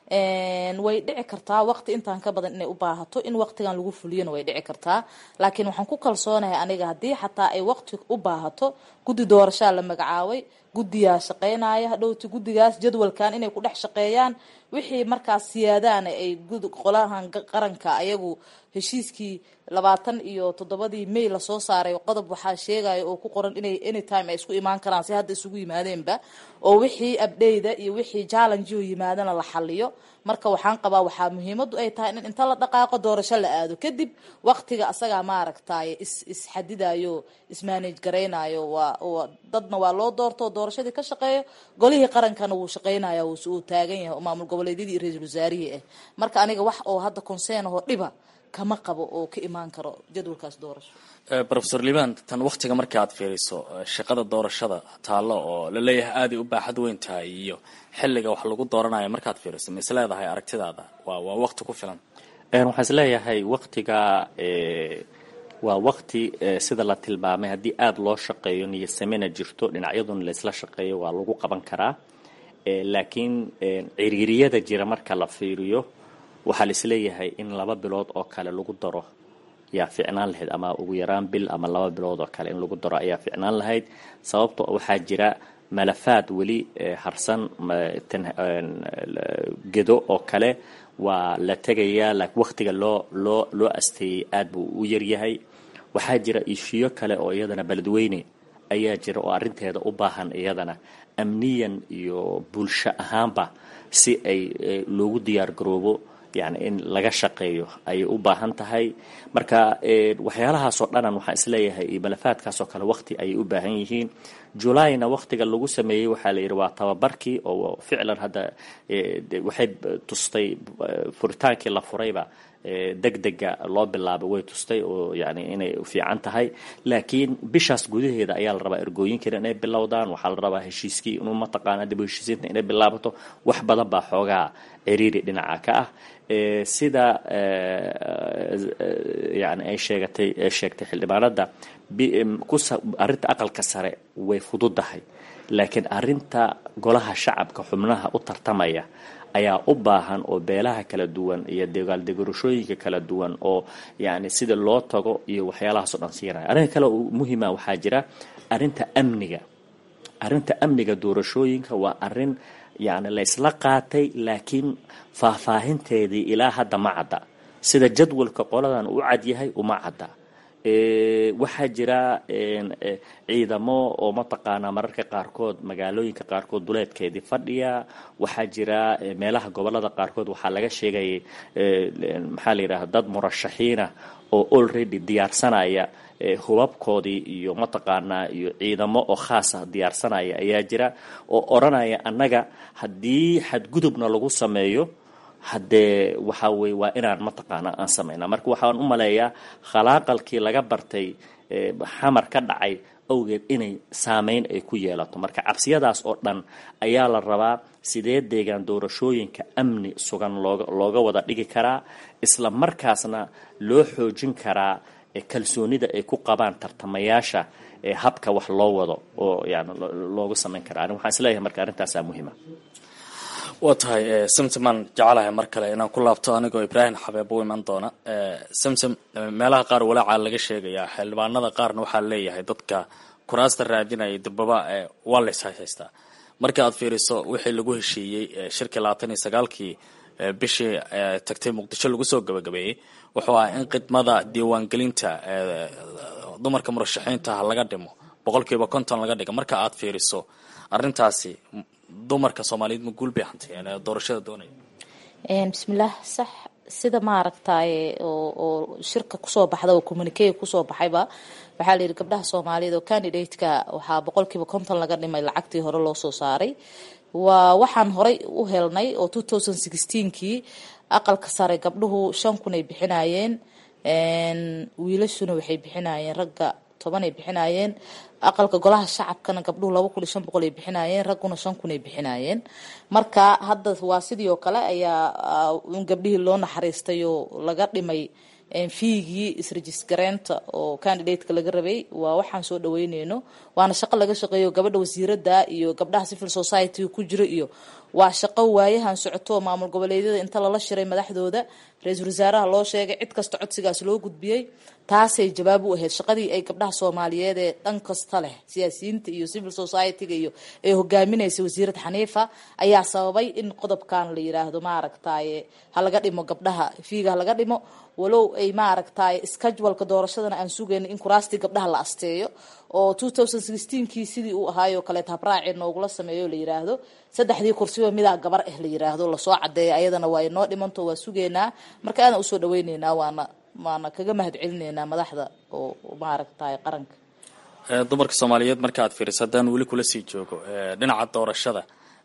way dhici kartaa waqti intaan ka badan inay u baahato in waqtigan lagu fuliyona way dhici kartaa laakiin waxaan ku kalsoonahay aniga haddii xataa ay waqti u baahato guddi doorashaa la magacaabay guddiyaa shaqeynaya hadhowti guddigaas jadwalkan inay ku dhex shaqeeyaan wixii markaas siyaadaana ay qolahan qaranka ayagu heshiiskii labaatan iyo toddobadii may lasoo saaray qodob waxaa sheegaya oo ku qoran inay anytime ay isku imaan karaan si hadda isugu yimaadeenba oo wixii abdheyda iyo wixii challengeo yimaadana la xaliyo marka waxaan qabaa waxaa muhiimadu ay tahay in inta la dhaqaaqo doorasho la aado kadib waqtiga asagaa maaragtay is isxadidayo ismanage garaynayo waa dadna waa loo doorto doorashadii ka shaqeeyo golihii qarankana wuu shaqeynaya uu taagan yahay oo maamul goboleedyadii iyo ra-iisul wasaarihii ah marka aniga wax oo hadda conseen ahoo dhiba kama qabo oo ka imaan karo jadwalkaas doorasho rofesor liban tan waktiga marka aad fiiriso shaqada doorashada taallo oo laleeyahay aaday u baaxad weyn tahay iyo xilliga wax lagu dooranayo markaad fiiriso ma is leedahay aragtidaada waa waa waqti ku filan waxaan is leeyahay waktiga waa wakti sida la tilmaamay haddii aada loo shaqeeyo niyasamena jirto dhinacyaduna laysla shaqeeyo waa lagu qaban karaa laakiin ciriiriyada jira marka la fiiriyo waxaa la isleeyahay in laba bilood oo kale lagu daro ayaa ficnaan lahayd ama ugu yaraan bil ama laba bilood oo kale in lagu daro ayaa ficnaan lahayd sababto waxaa jira malafaad weli harsan gedo oo kale waa la tegayaa laakiin waktiga loo loo loo asteeyey aad buu u yaryahay waxaa jira ishiyo kale oo iyadana beledweyne ayaa jira oo arrinteeda u baahan iyadana amniyan iyo bulsho ahaanba si ay loogu diyaar garoobo yani in laga shaqeeyo ayay u baahan tahay marka waxyaalahaasoo dhanan waxaan isleeyahay iyo malafaadkaasoo kale waqti ayay u baahan yihiin julayna waqtiga lagu sameeyey waxaa la yidhi waa tababarkii oo ficlan hadda waxay tustay furitaankii la furayba deg dega loo bilaabay way tustay oo yani inay fiican tahay laakiin bishaas gudaheeda ayaa la rabaa ergooyinkiina inay bilowdaan waxaa la rabaa heshiiskii inuu mataqaana dib heshiisiinta inay bilaabato wax badan baa xoogaa ciriiri dhinaca ka ah sida yani ay sheegatay sheegtay xildhibaanada arrinta aqalka sare way fududahay laakiin arrinta golaha shacabka xubnaha u tartamaya ayaa u baahan oo beelaha kala duwan iyo dagaaldegarashooyinka kala duwan oo yani sida loo tago iyo waxyaalahaasoo dhan siinaya arrinka kale muhima waxaa jira arrinta amniga arrinta amniga doorashooyinka waa arrin yani la isla qaatay laakiin faahfaahinteedii ilaa hadda ma cadda sida jadwalka qoladan u cadyahay uma cadda waxaa jira ciidamo oo mataqaanaa mararka qaarkood magaalooyinka qaarkood duleedkeedii fadhiya waxaa jira meelaha gobolada qaarkood waxaa laga sheegayay maxaa la yidhahda dad murashaxiina oo already diyaarsanaya hubabkoodii iyo mataqaanaa iyo ciidamo oo khaasa diyaarsanaya ayaa jira oo odhanaya annaga haddii xadgudubna lagu sameeyo haddee waxa weye waa inaan mataqaana aan samayna marka waxaan u maleeyaa khalaaqalkii laga bartay xamar ka dhacay awgeed inay saameyn ay ku yeelato marka cabsiyadaas oo dhan ayaa la rabaa sidee deegaan doorashooyinka amni sugan looga looga wada dhigi karaa isla markaasna loo xoojin karaa kalsoonida ay ku qabaan tartamayaasha habka wax loo wado oo yani looga samayn karaa ani waxaan isleeyahay marka arrintaasaa muhiima waa tahay samsamaan jecelahay mar kale inaan ku laabto anigoo ibraahim xabeeb u iman doona samsam meelaha qaar walaaca laga sheegayaa xildhibaanada qaarna waxaa leeyahay dadka kuraasta raadinaya dibaba waa lays haystaa marka aad fiiriso wixii lagu heshiiyey shirkii labaatan iyo sagaalkii bishii tagtay muqdisho lagu soo gabagabeeyey wuxuu ahaa in khidmada diiwaangelinta dumarka murashaxiinta laga dhimo boqolkiiba konton laga dhiga marka aad fiiriso arintaasi dumarka soomaaliyeed ma guul bay hantayeen doorashada doonaya bismillaah sax sida maaragtaye oo oo shirka kusoo baxda oo communique kusoo baxayba waxaa la yidhi gabdhaha soomaaliyeed oo candidate-ka waxaa boqolkiiba konton laga dhimay lacagtii hore loo soo saaray waa waxaan horay u helnay oo two thousand sixteenkii aqalka sare gabdhuhu shan kun ay bixinayeen wiilashuna waxay bixinayeen ragga toban ay bixinayeen aqalka golaha shacabkana gabdhuhu laba kun iyo shan boqol ay bixinayeen ragguna shan kun ay bixinayeen marka hadda waa sidii oo kale ayaa in gabdhihii loo naxariistay oo laga dhimay fiigii isrejistareynta oo candidateka laga rabay waa waxaan soo dhaweyneyno waana shaqo laga shaqeeyo gabadha wasiirada iyo gabdhaha civil society ku jiro iyo waa shaqo waayahan socoto maamul goboleedyada inta lala shiray madaxdooda ra-iisul wasaaraha loo sheegay cid kasta codsigaas loo gudbiyey taasay jawaab u ahayd shaqadii ay gabdhaha soomaaliyeed ee dhan kasta leh siyaasiyiinta iyo civil society-ga iyo ee hogaaminaysa wasiirad xaniifa ayaa sababay in qodobkan la yiraahdo maaragtaye ha laga dhimo gabdhaha fiiga ha laga dhimo walow ay maaragtaye scheduleka doorashadana aan sugayna in kuraastii gabdhaha la asteeyo oo two thousand sixteenkii sidii uu ahaayoo kaleet habraaci noogula sameeyo la yiraahdo saddexdii kursiba midaa gabar ah la yiraahdo lasoo cadeeya ayadana waa inoo dhimanto waa sugeynaa marka aadan usoo dhaweyneynaa waana waana kaga mahad celineynaa madaxda oo maaragtay qaranka dumarka soomaaliyeed marka aad fiiriso haddaan weli kula sii joogo dhinaca doorashada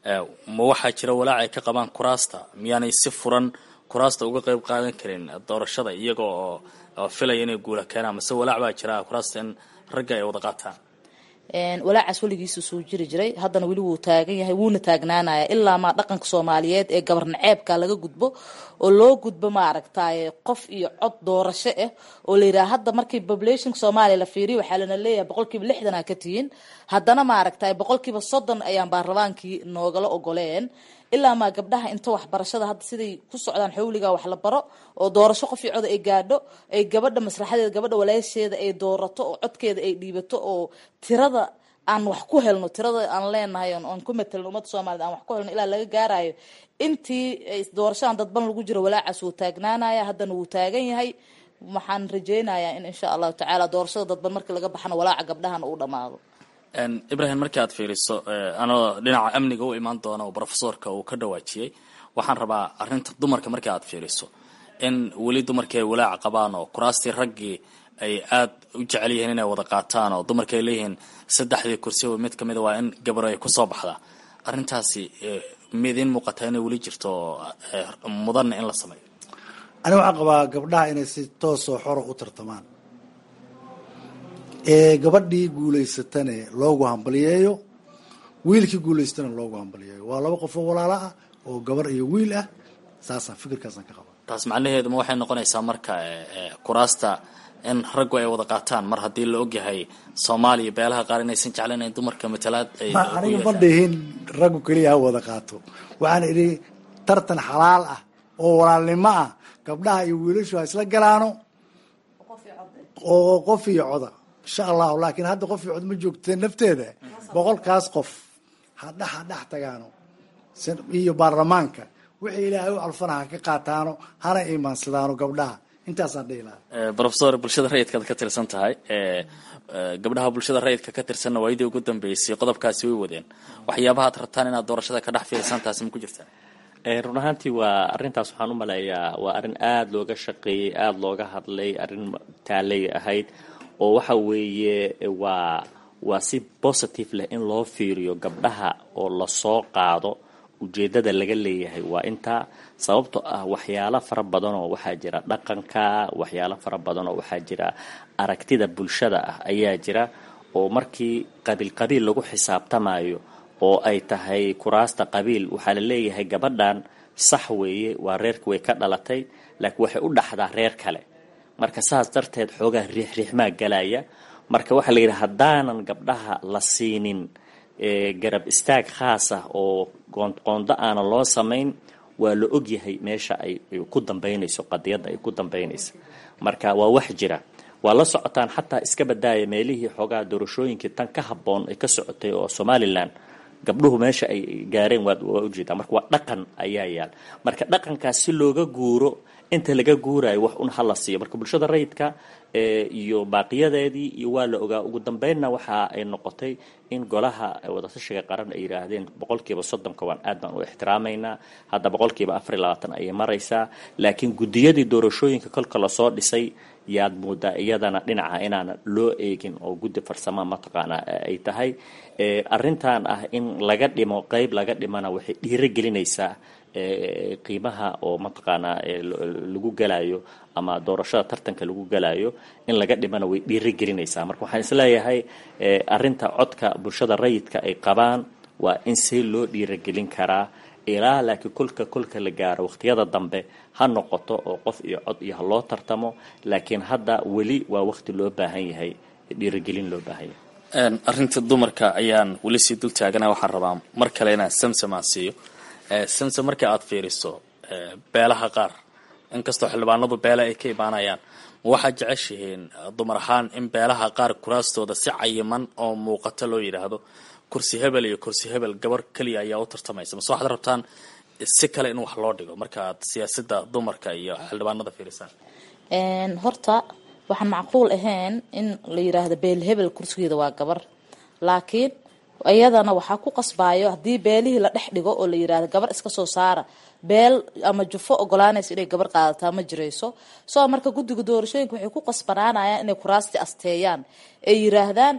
ma waxaa jira walaac ay ka qabaan kuraasta miyaanay si furan kuraasta uga qeyb qaadan karin doorashada iyaga oo filaya inay guula keenaan mase walaac baa jira kuraasta in ragga ay wada qaataan walaacaas weligiisu soo jiri jiray haddana weli wuu taagan yahay wuuna taagnaanaya ilaa maa dhaqanka soomaaliyeed ee gabar naceebka laga gudbo oo loo gudbo maaragtaye qof iyo cod doorasho ah oo la yidhaha hadda markii populationka soomaaliya la fiiriyo waxaa lana leeyahay boqolkiiba lixdan aa ka tihiin haddana maaragtaye boqolkiiba soddon ayaan baarlamaankii noogala ogoleen ilaa maa gabdhaha inta waxbarashada hadda siday ku socdaan xawliga wax la baro oo doorasho qof iyo cod ay gaadho ay gabadha maslaxadeeda gabadha walaasheeda ay doorato oo codkeeda ay dhiibato oo tirada aan wax ku helno tirada aan leenahay aan ku matelno ummadda soomaaliyed aan wax ku helno ilaa laga gaarayo intii doorashadan dadban lagu jiro walaacaas wuu taagnaanaya haddana wuu taagan yahay waxaan rajeynayaa in insha allahu tacaala doorashada dadban markii laga baxana walaaca gabdhahana uu dhamaado ibrahim markii aad fiiriso anoo dhinaca amniga u imaan doona oo brofesorka uu ka dhawaajiyey waxaan rabaa arinta dumarka markii aad fiiriso in weli dumarkii ay walaaca qabaan oo kuraastii raggii ay aad u jecel yihiin inay wada qaataan oo dumarka ay leeyihiin saddexdii kursiba mid kamid a waa in gabar ay kusoo baxdaa arrintaasi midiin muuqataa inay weli jirto oo mudanna in la sameeyo ani waxaan qabaa gabdhaha inay si toosoo xoro u tartamaan ee gabadhii guulaysatane loogu hambaliyeeyo wiilkii guulaystana loogu hambaliyeeyo waa laba qofoo walaalo ah oo gabar iyo wiil ah saasaan fikirkaasaan ka qaba taas macnaheedu ma waxay noqonaysaa marka kuraasta in raggu ay wada qaataan mar haddii la ogyahay soomaaliya beelaha qaar inaysan jeclayn in dumarka matalaad ay aniga ma dhihin raggu keliya ha wada qaato waxaan idhi tartan xalaal ah oo walaalnimo ah gabdhaha iyo wiilashu ha isla galaano oo qof iyo coda insha allahu laakiin hadda qof iyo cod ma joogta nafteeda boqolkaas qof hadha ha dhex tagaano iyo baarlamaanka wixii ilaahay u calfana ha ka qaataano hana iimaansadaano gabdhaha intaasaan dhihi lahaa brofesor bulshada rayidkaad ka tirsan tahay gabdhaha bulshada rayidka ka tirsanna waayadii ugu dambeysay qodobkaasi way wadeen waxyaabaha ad rabtaan inaad doorashada ka dhex fiirsan taasi ma ku jirtaa run ahaantii waa arrintaas waxaan u maleeyaa waa arrin aada looga shaqeeyey aada looga hadlay arrin taalay ahayd oo waxa weeye waa waa si positive leh in loo fiiriyo gabdhaha oo lasoo qaado ujeeddada laga leeyahay waa intaa sababtoo ah waxyaalo fara badanoo waxaa jira dhaqanka waxyaalo fara badanoo waxaa jira aragtida bulshada ah ayaa jira oo markii qabiil qabiil lagu xisaabtamayo oo ay tahay kuraasta qabiil waxaa la leeyahay gabadhan sax weeye waa reerka way ka dhalatay laakiin waxay u dhaxdaa reer kale marka saas darteed xoogaa riixriixmaa galaya marka waxaa la yidhi haddaanan gabdhaha la siinin garab istaag khaas ah oo qoonqoondo aana loo samayn waa la ogyahay meesha ay ku dambaynayso qadiyadda ay ku dambaynayso marka waa wax jira waa la socotaan xataa iska badaaya meelihii xoogaa doorashooyinkii tan ka habboon ay ka socotay oo somalilan gabdhuhu meesha ay gaareen waa ujeedaa marka waa dhaqan ayaa yaal marka dhaqankaas si looga guuro inta laga guurayo wax un hala siiyo marka bulshada rayidka iyo baaqiyadeedii iyo waa la ogaa ugu dambeynna waxa ay noqotay in golaha wadatashiga qaran ay yidhaahdeen boqolkiiba soddonka waan aad baan u ixtiraamaynaa hadda boqolkiiba afar iyo labaatan ayay maraysaa laakiin guddiyadii doorashooyinka kolka lasoo dhisay yaad moodaa iyadana dhinaca inaana loo eegin oo guddi farsama mataqaanaa ay tahay arrintan ah in laga dhimo qeyb laga dhimana waxay dhiiro gelinaysaa qiimaha oo mataqaanaa lagu galayo ama doorashada tartanka lagu galayo in laga dhimana way dhiiro gelinaysaa marka waxaan isleeyahay arrinta codka bulshada rayidka ay qabaan waa in see loo dhiirogelin karaa ilaa laakiin kolka kolka la gaaro waqtiyada dambe ha noqoto oo qof iyo cod iyo ha loo tartamo laakiin hadda weli waa waqti loo baahan yahay dhiirogelin loo baahan yahay arrinta dumarka ayaan weli sii dul taagana waxaan rabaa mar kale inaan samsamaan siiyo samsam marka aad fiiriso beelaha qaar inkastoo xildhibaanadu beela ay ka imaanayaan ma waxaad jeceshihiin dumar ahaan in beelaha qaar kuraastooda si cayiman oo muuqato loo yidhaahdo kursi hebel iyo kursi hebel gabar keliya ayaa u tartamaysa mase waxaad rabtaan si kale in wax loo dhigo marka aad siyaasada dumarka iyo xildhibaanada fiirisaan horta waxaan macquul ahayn in la yiraahdo beel hebel kursigeeda waa gabar laakiin iyadana waxaa ku qasbaayo haddii beelihii la dhex dhigo oo la yiraahdo gabar iska soo saara beel ama jufo ogolaanaysa inay gabar qaadataa ma jirayso soo marka guddiga doorashooyinka waxay ku qasbanaanayaan inay kuraasti asteeyaan ay yiraahdaan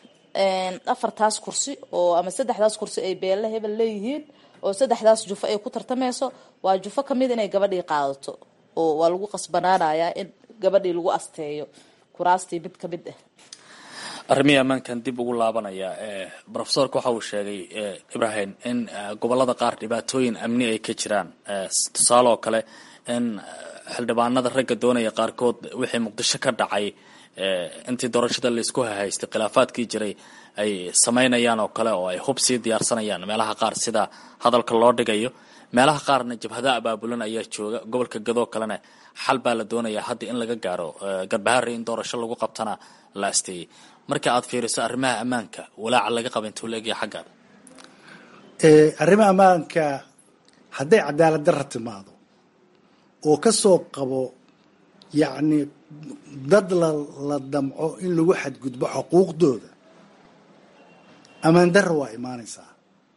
afartaas kursi oo ama saddexdaas kursi ay beelle hebel leeyihiin oo saddexdaas jufo ay ku tartamayso waa jufo kamid inay gabadhii qaadato oo waa lagu qasbanaanayaa in gabadhii lagu asteeyo kuraastii mid kamid ah arrimihii ammaankan dib ugu laabanaya rofesorka waxa uu sheegay ibrahim in gobolada qaar dhibaatooyin amni ay ka jiraan tusaale oo kale in xildhibaanada ragga doonaya qaarkood wixii muqdisho ka dhacay intii doorashada laisku hahaystay khilaafaadkii jiray ay samaynayaan oo kale oo ay hub sii diyaarsanayaan meelaha qaar sida hadalka loo dhigayo meelaha qaarna jabhada abaabulan ayaa jooga gobolka gadoo kalena xal baa la doonayaa hadda in laga gaaro garbaharre in doorasho lagu qabtana la asteeyey marka aad fiiriso arrimaha ammaanka walaaca laga qaba intuu laegya xaggaan arrimaha ammaanka hadday cadaalad darra timaado oo ka soo qabo yacni dad la la damco in lagu xadgudbo xuquuqdooda ammaan darra waa imaanaysaa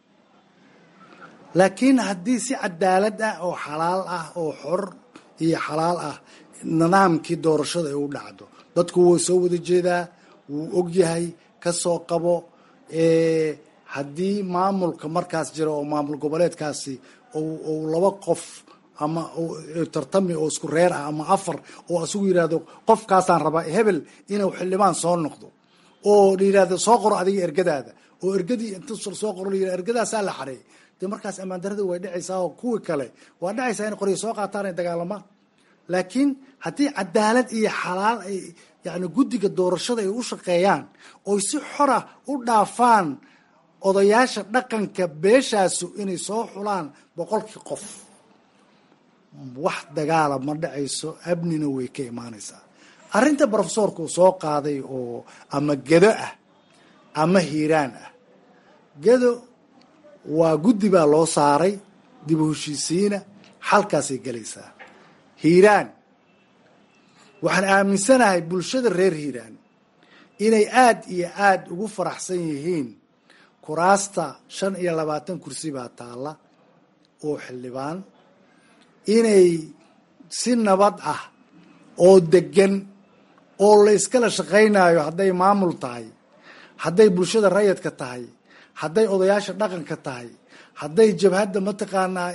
laakiin haddii si cadaalad ah oo xalaal ah oo xor iyo xalaal ah nidaamkii doorashada ay u dhacdo dadku wuu soo wada jeedaa wuu ogyahay ka soo qabo haddii maamulka markaas jira oo maamul goboleedkaasi ou laba qof ama tartami oo isku reer ah ama afar oo asugu yidhahdo qofkaasaan rabaa hebel inuu xildhibaan soo noqdo oo la yidhahdo soo qoro adiga ergadaada oo ergadii inta soo qoro la yidhahdo ergadaasaa la xareey dee markaas ammaan darada way dhacaysaa oo kuwii kale waa dhacaysaa in qoryo soo qaataan ay dagaalamaan laakiin haddii cadaalad iyo xalaal ay yani guddiga doorashada ay u shaqeeyaan oy si xora u dhaafaan odayaasha dhaqanka beeshaasu inay soo xulaan boqolkii qof wax dagaala ma dhacayso amnina way ka imaanaysaa arrinta brofesorka uu soo qaaday oo ama gedo ah ama hiiraan ah gedo waa guddi baa loo saaray dib u heshiisiina xalkaasay gelaysaa hiiraan waxaan aaminsanahay bulshada reer hiiraan inay aada iyo aada ugu faraxsan yihiin kuraasta shan iyo labaatan kursi baa taalla oo xildhibaan inay si nabad ah oo degan oo la iskala shaqaynayo hadday maamul tahay hadday bulshada rayadka tahay hadday odayaasha dhaqanka tahay hadday jabhadda mataqaanaa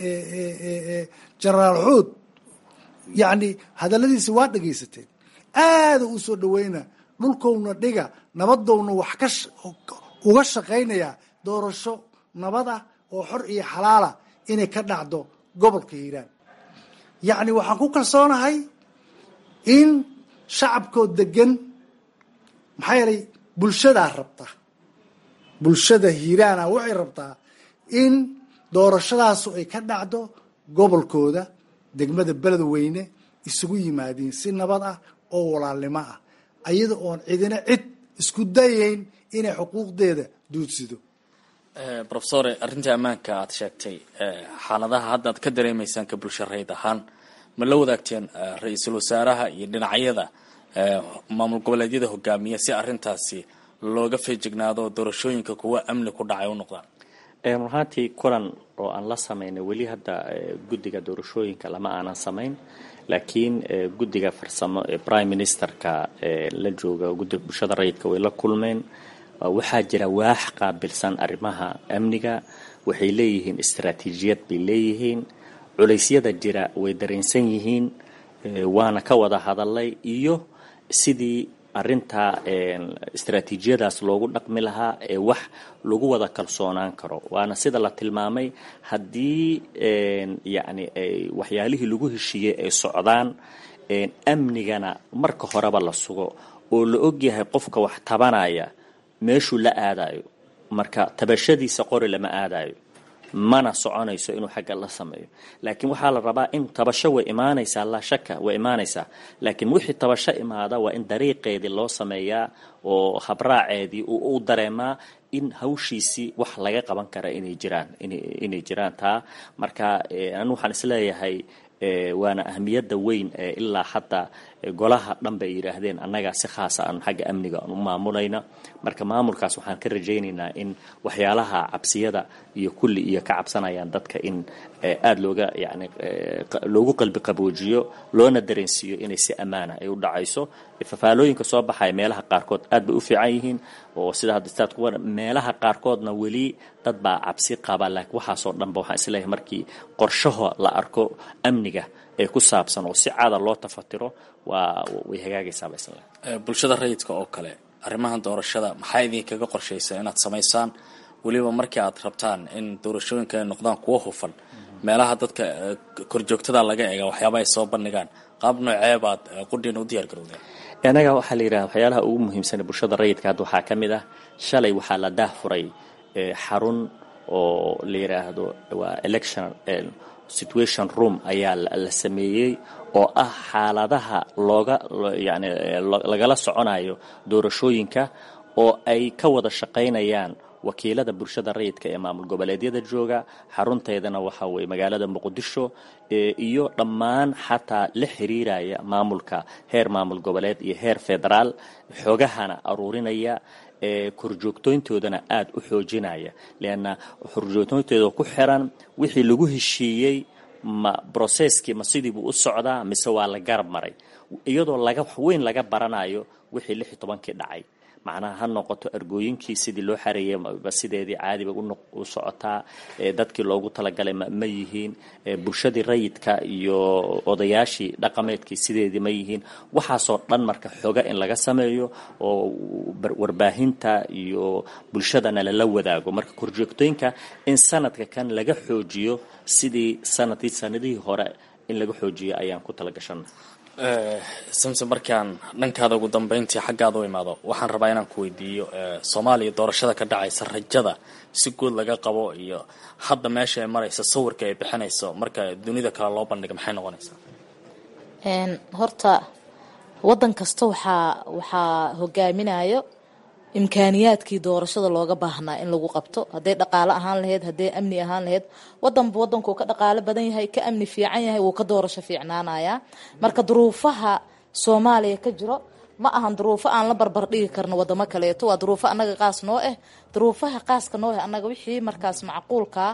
genaraal xuud yacni hadalladiisi waa dhegaysateen aada u soo dhaweyna dhulkowna dhiga nabadowna wax ka uga shaqaynayaa doorasho nabad ah oo xor iyo xalaala inay ka dhacdo gobolka hiiraan yacni waxaan ku kalsoonahay in shacabkoo degan maxaa yeelay bulshadaa rabta bulshada hiiraana waxay rabtaa in doorashadaasu ay ka dhacdo gobolkooda degmada beledweyne isugu yimaadiin si nabad ah oo walaalnimo ah ayada oon cidina cid isku dayayn inay xuquuqdeeda duudsido rofesore arrintii ammaanka aad sheegtay xaaladaha hadda aad ka dareemaysaan ka bulsho rayd ahaan ma la wadaagteen ra-iisul wasaaraha iyo dhinacyada maamul goboleedyada hogaamiya si arrintaasi looga feejignaado doorashooyinka kuwa amni ku dhacay u noqdaan run ahaantii kulan oo aan la samaynay weli hadda guddiga doorashooyinka lama aanan samayn laakiin guddiga farsamo ee prime ministerka la jooga guddiga bulshada rayidka way la kulmeen waxaa jira waax qaabilsan arrimaha amniga waxay leeyihiin istaraatiijiyad bay leeyihiin culeysyada jira way dareensan yihiin waana ka wada hadalay iyo sidii arintaa istaraatiijiyadaas loogu dhaqmi lahaa ee wax lagu wada kalsoonaan karo waana sida la tilmaamay haddii yacni waxyaalihii lagu heshiiyey ay socdaan amnigana marka horeba la sugo oo la ogyahay qofka wax tabanaya meeshuu la aadayo marka tabashadiisa qori lama aadayo mana soconayso inuu xagga la sameeyo laakiin waxaa la rabaa in tabasho way imaanaysaa laa shaka way imaanaysaa laakiin wixii tabasho imaada waa in dariiqeedii loo sameeyaa oo habraaceedii u dareemaa in hawshiisii wax laga qaban kara inay jiraan inay jiraan taa marka anu waxaan isleeyahay waana ahmiyadda weyn ee ilaa hadda golaha dhan bay yidhaahdeen annagaa si khaasa aan xagga amniga aan u maamulayna marka maamulkaas waxaan ka rajaynaynaa in waxyaalaha cabsiyada iyo kulli iyo ka cabsanayaan dadka in aada looga yani loogu qalbi qaboojiyo loona dareensiiyo inay si ammaana ay u dhacayso fafaalooyinka soo baxaya meelaha qaarkood aad bay u fiican yihiin oo sida hadda staad ku meelaha qaarkoodna weli dad baa cabsi qaba laakiin waxaasoo dhanba waxaan isleeyahay markii qorshaho la arko amniga ee ku saabsan oo si caada loo tafatiro waa way hagaagaysaaba isla bulshada rayidka oo kale arrimahan doorashada maxaa idinkaga qorshaysa inaad samaysaan weliba markii aad rabtaan in doorashooyinka ay noqdaan kuwo hufan meelaha dadka korjoogtada laga eega waxyaaba ay soo bandhigaan qaab noocee baad qudhiina u diyaar garowdeen anaga waxaa la yidhaha waxyaalaha ugu muhiimsan bulshada rayidka hadda waxaa ka mid ah shalay waxaa la daahfuray xarun oo la yidhaahdo waa election situation room ayaa la sameeyey oo ah xaaladaha looga yani lagala soconayo doorashooyinka oo ay ka wada shaqaynayaan wakiilada bulshada rayidka ee maamul goboleedyada jooga xarunteedana waxa weye magaalada muqdisho iyo dhammaan xataa la xiriiraya maamulka heer maamul goboleed iyo heer federaal xogahana aruurinaya korjoogtooyntoodana aada u xoojinaya leanna korjoogtooyntooda ku xiran wixii lagu heshiiyey ma brocesskii ma sidiibuu u socdaa mise waa la garab maray iyadoo laga weyn laga baranayo wixii lix iyo tobankii dhacay macnaha ha noqoto argooyinkii sidii loo xareeyey ba sideedii caadiba u socotaa dadkii loogu talagalay ma yihiin bulshadii rayidka iyo odayaashii dhaqameedkii sideedii ma yihiin waxaasoo dhan marka xoga in laga sameeyo oo warbaahinta iyo bulshadana lala wadaago marka korjoogtooyinka in sanadka kan laga xoojiyo sidii sanadkii sanadihii hore in laga xoojiyo ayaan ku talagashana samse markaan dhankaada ugu dambeyntii xaggaada u imaado waxaan rabaa inaan ku weydiiyo soomaaliya doorashada ka dhacaysa rajada si guud laga qabo iyo hadda meesha ay maraysa sawirka ay bixinayso marka dunida kale loo bandhiga maxay noqonaysaa horta wadan kasta waxaa waxaa hogaaminayo imkaaniyaadkii doorashada looga baahnaa in lagu qabto hadday dhaqaalo ahaan lahayd hadday amni ahaan lahayd wadanba wadankuu ka dhaqaalo badan yahay ka amni fiican yahay wuu ka doorasho fiicnaanaya marka duruufaha soomaaliya ka jiro ma ahan duruufo aan la barbar dhigi karno wadamo kaleeto waa duruufo annaga qaas noo ah duruufaha qaaska noo ah annaga wixii markaas macquulkaa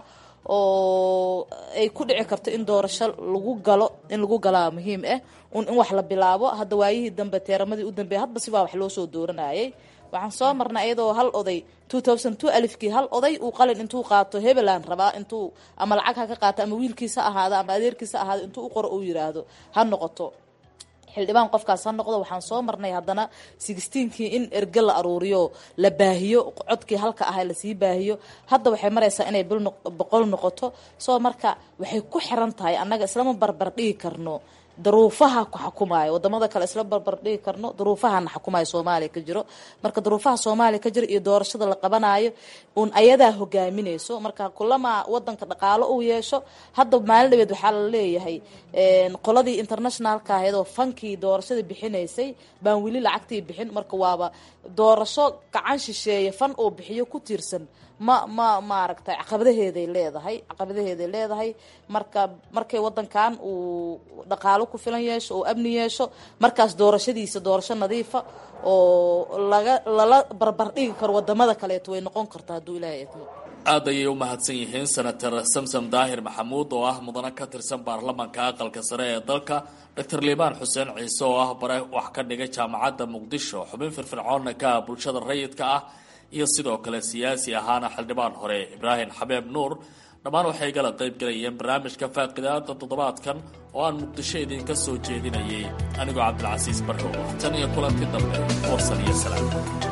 oo ay ku dhici karto in doorasho lagu galo in lagu galaa muhiim ah un in wax la bilaabo hadda waayihii dambe teeramadii u dambeeyay hadba sibaa wax loo soo dooranayay waxaan soo marnay iyadoo hal oday alifkii hal oday uu qalin intuu qaato hebelan rabaa intuu ama lacag ha ka qaato ama wiilkiisa ahaado ama adeerkiisa ahaado intuu u qoro uu yiraahdo ha noqoto xildhibaan qofkaas ha noqdo waxaan soo marnay haddana sixteenkii in erge la aruuriyo la baahiyo codkii halka ahay lasii baahiyo hadda waxay maraysaa inay bil boqol noqoto soo marka waxay ku xiran tahay annaga islama barbar dhigi karno daruufaha ku xukumayo wadamada kale isla barbar dhigi karno daruufahana xukumayo soomaaliya ka jiro marka daruufaha soomaaliya ka jiro iyo doorashada la qabanayo un ayadaa hogaaminayso marka kulamaa wadanka dhaqaalo uu yeesho hadda maalin dhabeed waxaa la leeyahay qoladii internationalka ahayd oo fankii doorashada bixinaysay baan weli lacagtii bixin marka waaba doorasho gacan shisheeye fan oo bixiyo ku tiirsan ma ma maaragtay caqabadaheeday leedahay caqabadaheeday leedahay marka markay wadankan uu dhaqaalo ku filan yeesho oo amni yeesho markaas doorashadiisa doorasho nadiifa oo laga lala barbar dhigi karo wadamada kaleeto way noqon karta hadduu ilaahay idmo aad ayay u mahadsan yihiin senator samsom daahir maxamuud oo ah mudane ka tirsan baarlamaanka aqalka sare ee dalka doctor liibaan xuseen ciise oo ah bare wax ka dhigay jaamacadda muqdisho xubin firfircoonna ka ah bulshada rayidka ah iyo sidoo kale siyaasi ahaana xildhibaan hore ibraahim xabeeb nuur dhammaan waxay gala qayb galayeen barnaamijka faaqidaada toddobaadkan oo aan muqdisho idinka soo jeedinayay anigoo cabdilcasiis barrow tan iyo kulanti dambe warsan iyo salaam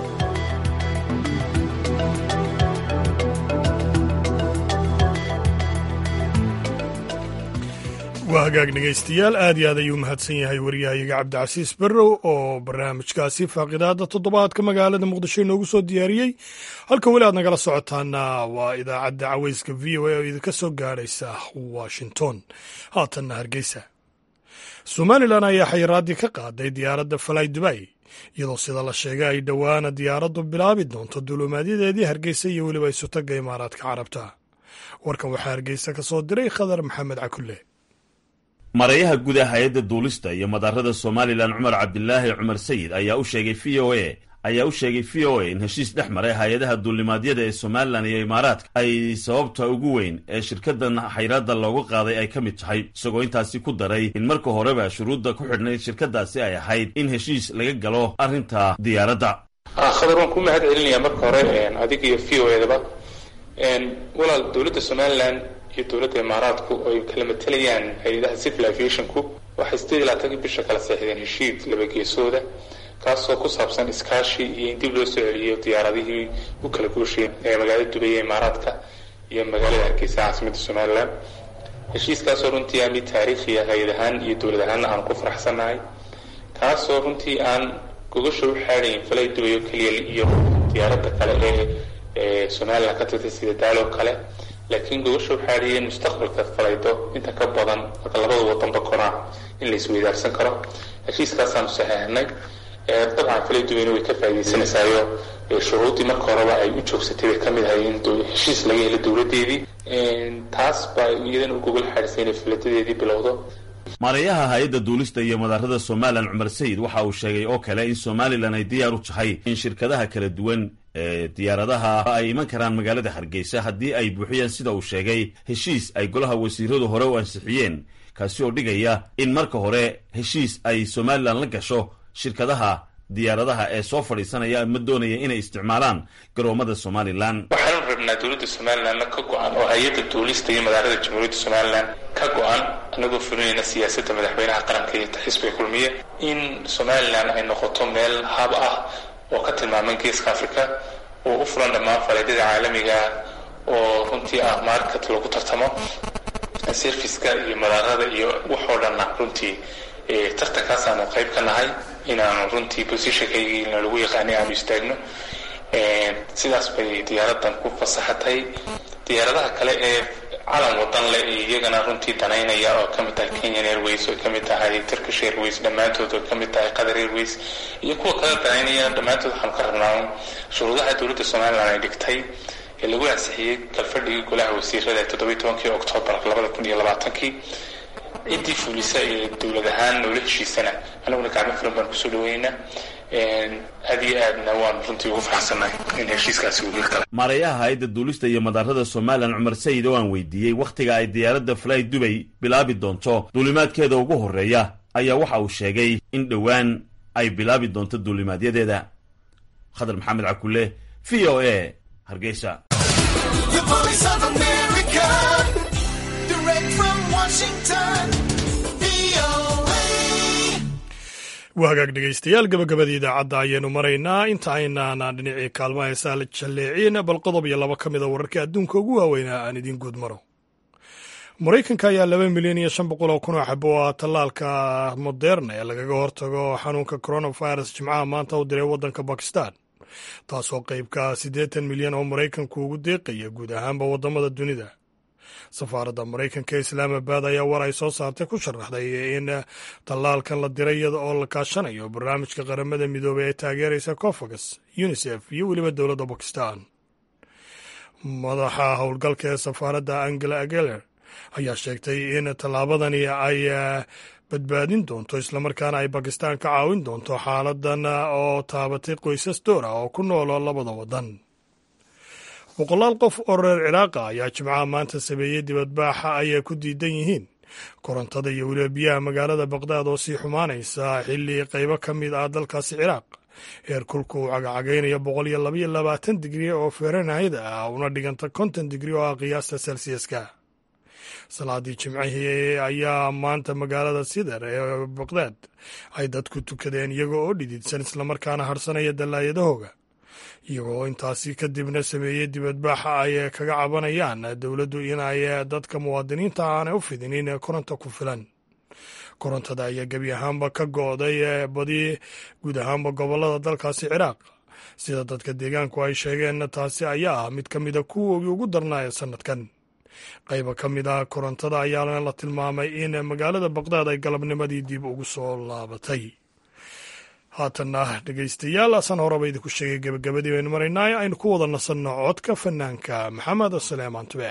waa hagaag dhegaystayaal aad iyo aad ayuu mahadsan yahay waryahayaga cabdicasiis barrow oo barnaamijkaasi faaqidaada toddobaadka magaalada muqdisho inoogu soo diyaariyey halka weli aad nagala socotaana waa idaacadda caweyska v o a oo idinka soo gaadhaysa washington haatanna hargeysa somalilan ayaa xayiraaddii ka qaaday diyaaradda falay dubay iyadoo sida la sheegay ay dhowaana diyaaraddu bilaabi doonto duulumaadyadeedii hargeysa iyo weliba isutaga imaaraadka carabta warkan waxaa hargeysa ka soo diray khadar maxamed cakulle marayaha guud ee hay-adda duulista iyo madaarada somalilan cumar cabdilaahi cumar sayid ayaa u sheegay v o a ayaa u sheegay v o a in heshiis dhex maray hay-adaha duulimaadyada ee somalilan iyo imaaraadka ay sababta ugu weyn ee shirkadan xayraadda loogu qaaday ay ka mid tahay isagoo intaasi ku daray in marka horeba shuruudda ku xidhnayd shirkadaasi ay ahayd in heshiis laga galo arrinta diyaaradda khadar waan ku mahad celinayaa marka hore adiga iyo v o edaba walaal dowladda somalilan iyo dowladda imaaraadku ay kala matelayaan hay-adaha civil aviationku waxay sideed iyo labaatankii bisha kala seexdeen heshiid labageesooda kaasoo ku saabsan iskaashi iyo in dib loo soo celiyo diyaaradihii u kala gooshayeen ee magaalada dubay ee imaaraadka iyo magaalada hargeysa caasimadda somalilan heshiiskaasoo runtii aan mid taariikhiya hay-ad ahaan iyo dowlad ahaanna aan ku faraxsannahay kaasoo runtii aan gogasha u xaadayn falay dubay oo keliya iyo diyaaradda kale ee somalilan ka tagtay sida daaloo kale laakiin gogosha waxaa dhiyeen mustaqbalka falaydo inta ka badan marka labada wadanba konaa in la isweydaarsan karo heshiiskaasaanu saxeexnay dabcan falayduweyne way ka faa'iidaysanaysayo shuruuddii marka horeba ay u joogsatay bay ka mid ahay in heshiis laga helo dowladdeedii taas baa iyadana u gogol xaadhisay inay faladadeedii bilowdo maarayaha hay-adda duulista iyo madaarada somalilan cumar sayid waxa uu sheegay oo kale in somalilan ay diyaar u tahay in shirkadaha kala duwan ee diyaaradaha ay iman karaan magaalada hargeysa haddii ay buuxiyaan sida uu sheegay heshiis ay golaha wasiiradu hore u ansixiyeen kaasi oo dhigaya in marka hore heshiis ay somalilan la gasho shirkadaha diyaaradaha ee soo fadhiisanaya ama doonaya inay isticmaalaan garoomada somalilan waxaanu rabnaa dowladda somalilanna ka go-an oo hay-adda duulista iyo madaarada jamhuuriyadda somalilan ka go-an anagoo fulinayna siyaasadda madaxweynaha qaranka iyo xisbiga kulmiye in somalilan ay noqoto meel hab ah oo ka tilmaaman geeska africa oo u fulan dhammaan faleedyada caalamiga oo runtii ah market lagu tartamo serviceka iyo madaarada iyo waxoo dhanna runtii tartankaasaanu qayb ka nahay inaanu runtii positionkaygiina lagu yaqaanay aanu istaagno sidaas bay diyaaradan ku fasaxatay diyaaradaha kale ee calan wadan leh iyagana runtii danaynaya oo kamid tahay kenyan airways oo kamid tahay turkish airways dhammaantood oo kamid tahay qatar airways iyo kuwa kale danaynaya dhammaantood waxaanu ka rabnaa shuruudaha dowladda somalilan ay dhigtay ee lagu ansixiyey galfadhigii golaha wasiirada ee toddobiyi tobankii oktoobar labada kun iyo labaatankii ciddii fulisa ee dowlad ahaan noola heshiisana anaguna gacmo fulan baan kusoo dhaweyna aad iyo aadna waan runtii ugu faraxsannahay in heshiiskaasi uu hirgalay maareeyaha hay-adda duulista iyo madaarada somalilan cumar sayid oo aan weydiiyey wakhtiga ay diyaaradda fly dubay bilaabi doonto duulimaadkeeda ugu horreeya ayaa waxa uu sheegay in dhowaan ay bilaabi doonto duulimaadyadeeda khadar maxamed cakulle v o a hargeysa The voice of America, direct from Washington, VOA. waa hagaag dhegaystayaal gabagabadii idaacadda ayaynu maraynaa inta aynaana dhinacii kaalmaha heesaa la jalleecin bal qodob iyo laba ka mida wararka adduunka ugu waaweynaa aan idiin guud maro maraykanka ayaa laba milyan iyo shan boqol oo kun oo xabo ah tallaalka moderna ee lagaga hortago xanuunka coronavirus jimcaha maanta u diray waddanka bakistan taasoo qeybka siddeetan milyan oo maraykanku ugu deeqaya guud ahaanba waddamada dunida safaaradda maraykanka ee islaamabad ayaa war ay soo saartay ku sharaxday in tallaalkan la diray iyada oo la kaashanayo barnaamijka qaramada midoobey ee taageeraysa cofagas unisef iyo weliba dowladda bakistan madaxa howlgalka ee safaaradda angela ageler ayaa sheegtay in tallaabadani ay badbaadin doonto islamarkaana ay bakistan ka caawin doonto xaaladan oo taabatay qoysas door ah oo ku noolo labada waddan boqolaal qof oo reer ciraaqa ayaa jimcaha maanta sameeyey dibadbaaxa ayay ku diidan yihiin korontada iyo weliba biyaha magaalada baqdaad oo sii xumaanaysa xilli qaybo ka mid ah dalkaasi ciraaq heerkulku uu cagacagaynayo boqol iyo labaiyo labaatan digri oo fahrenheit ah una dhiganta konton digri oo ah qiyaasta celsiaska salaadii jimcihii ayaa maanta magaalada sidar ee baqdaad ay dadku tukadeen iyaga oo dhididsan islamarkaana harsanaya dallaayadahooga iyagoo intaasi kadibna sameeyey dibadbaaxa ay kaga cabanayaan dowladdu inay dadka muwaadiniinta aanay u fidinin koronto ku filan korontada ayaa gebi ahaanba ka go'day badi guud ahaanba gobollada dalkaasi ciraaq sida dadka deegaanku ay sheegeen taasi ayaa ah mid ka mida kuwoogii ugu darnaa ee sannadkan qayba ka mid ah korontada ayaana la tilmaamay in magaalada baqdaad ay galabnimadii dib ugu soo laabatay haatanna dhegaystayaal asan horeba idinku sheegay gebagabadii baynu maraynaa aynu ku wada nasanno codka fanaanka maxamed saleemaan tube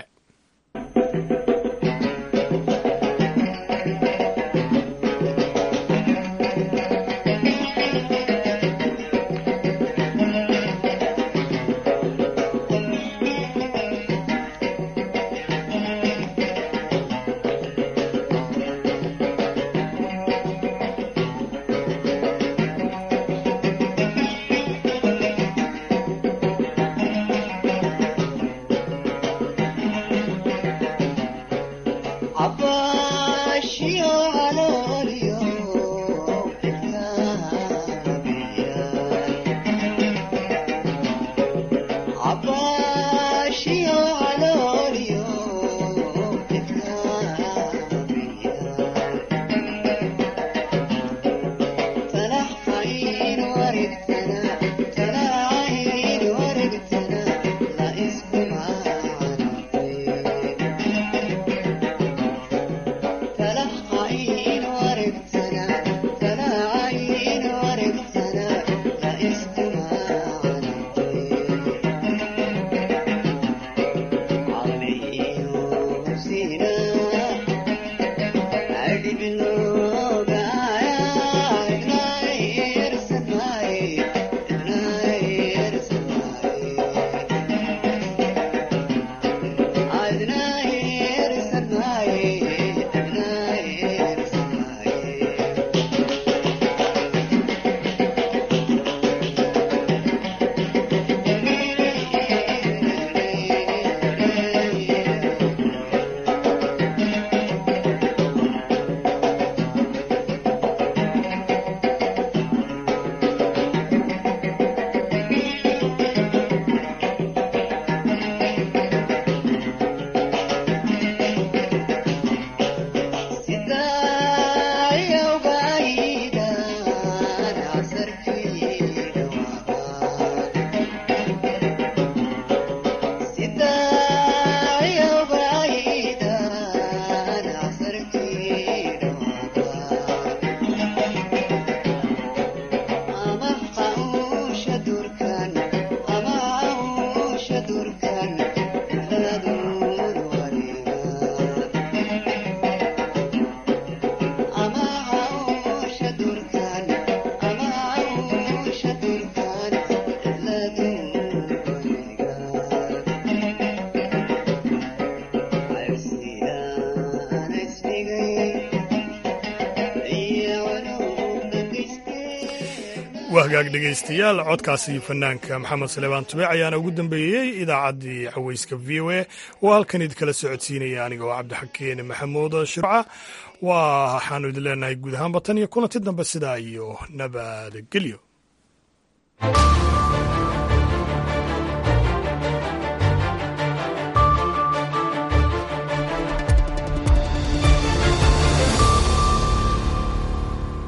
waa hagaag dhegaystayaal codkaasi fanaanka maxamed saleebaan tubeec ayaana ugu dambeeyey idaacaddii caweyska v o a oo halkan idinkala socodsiinaya aniga oo cabdixakeen maxamuud shirca waxaanu idin leenahay guud ahaanba tan iyo kulanti dambe sidaa iyo nabadgelyo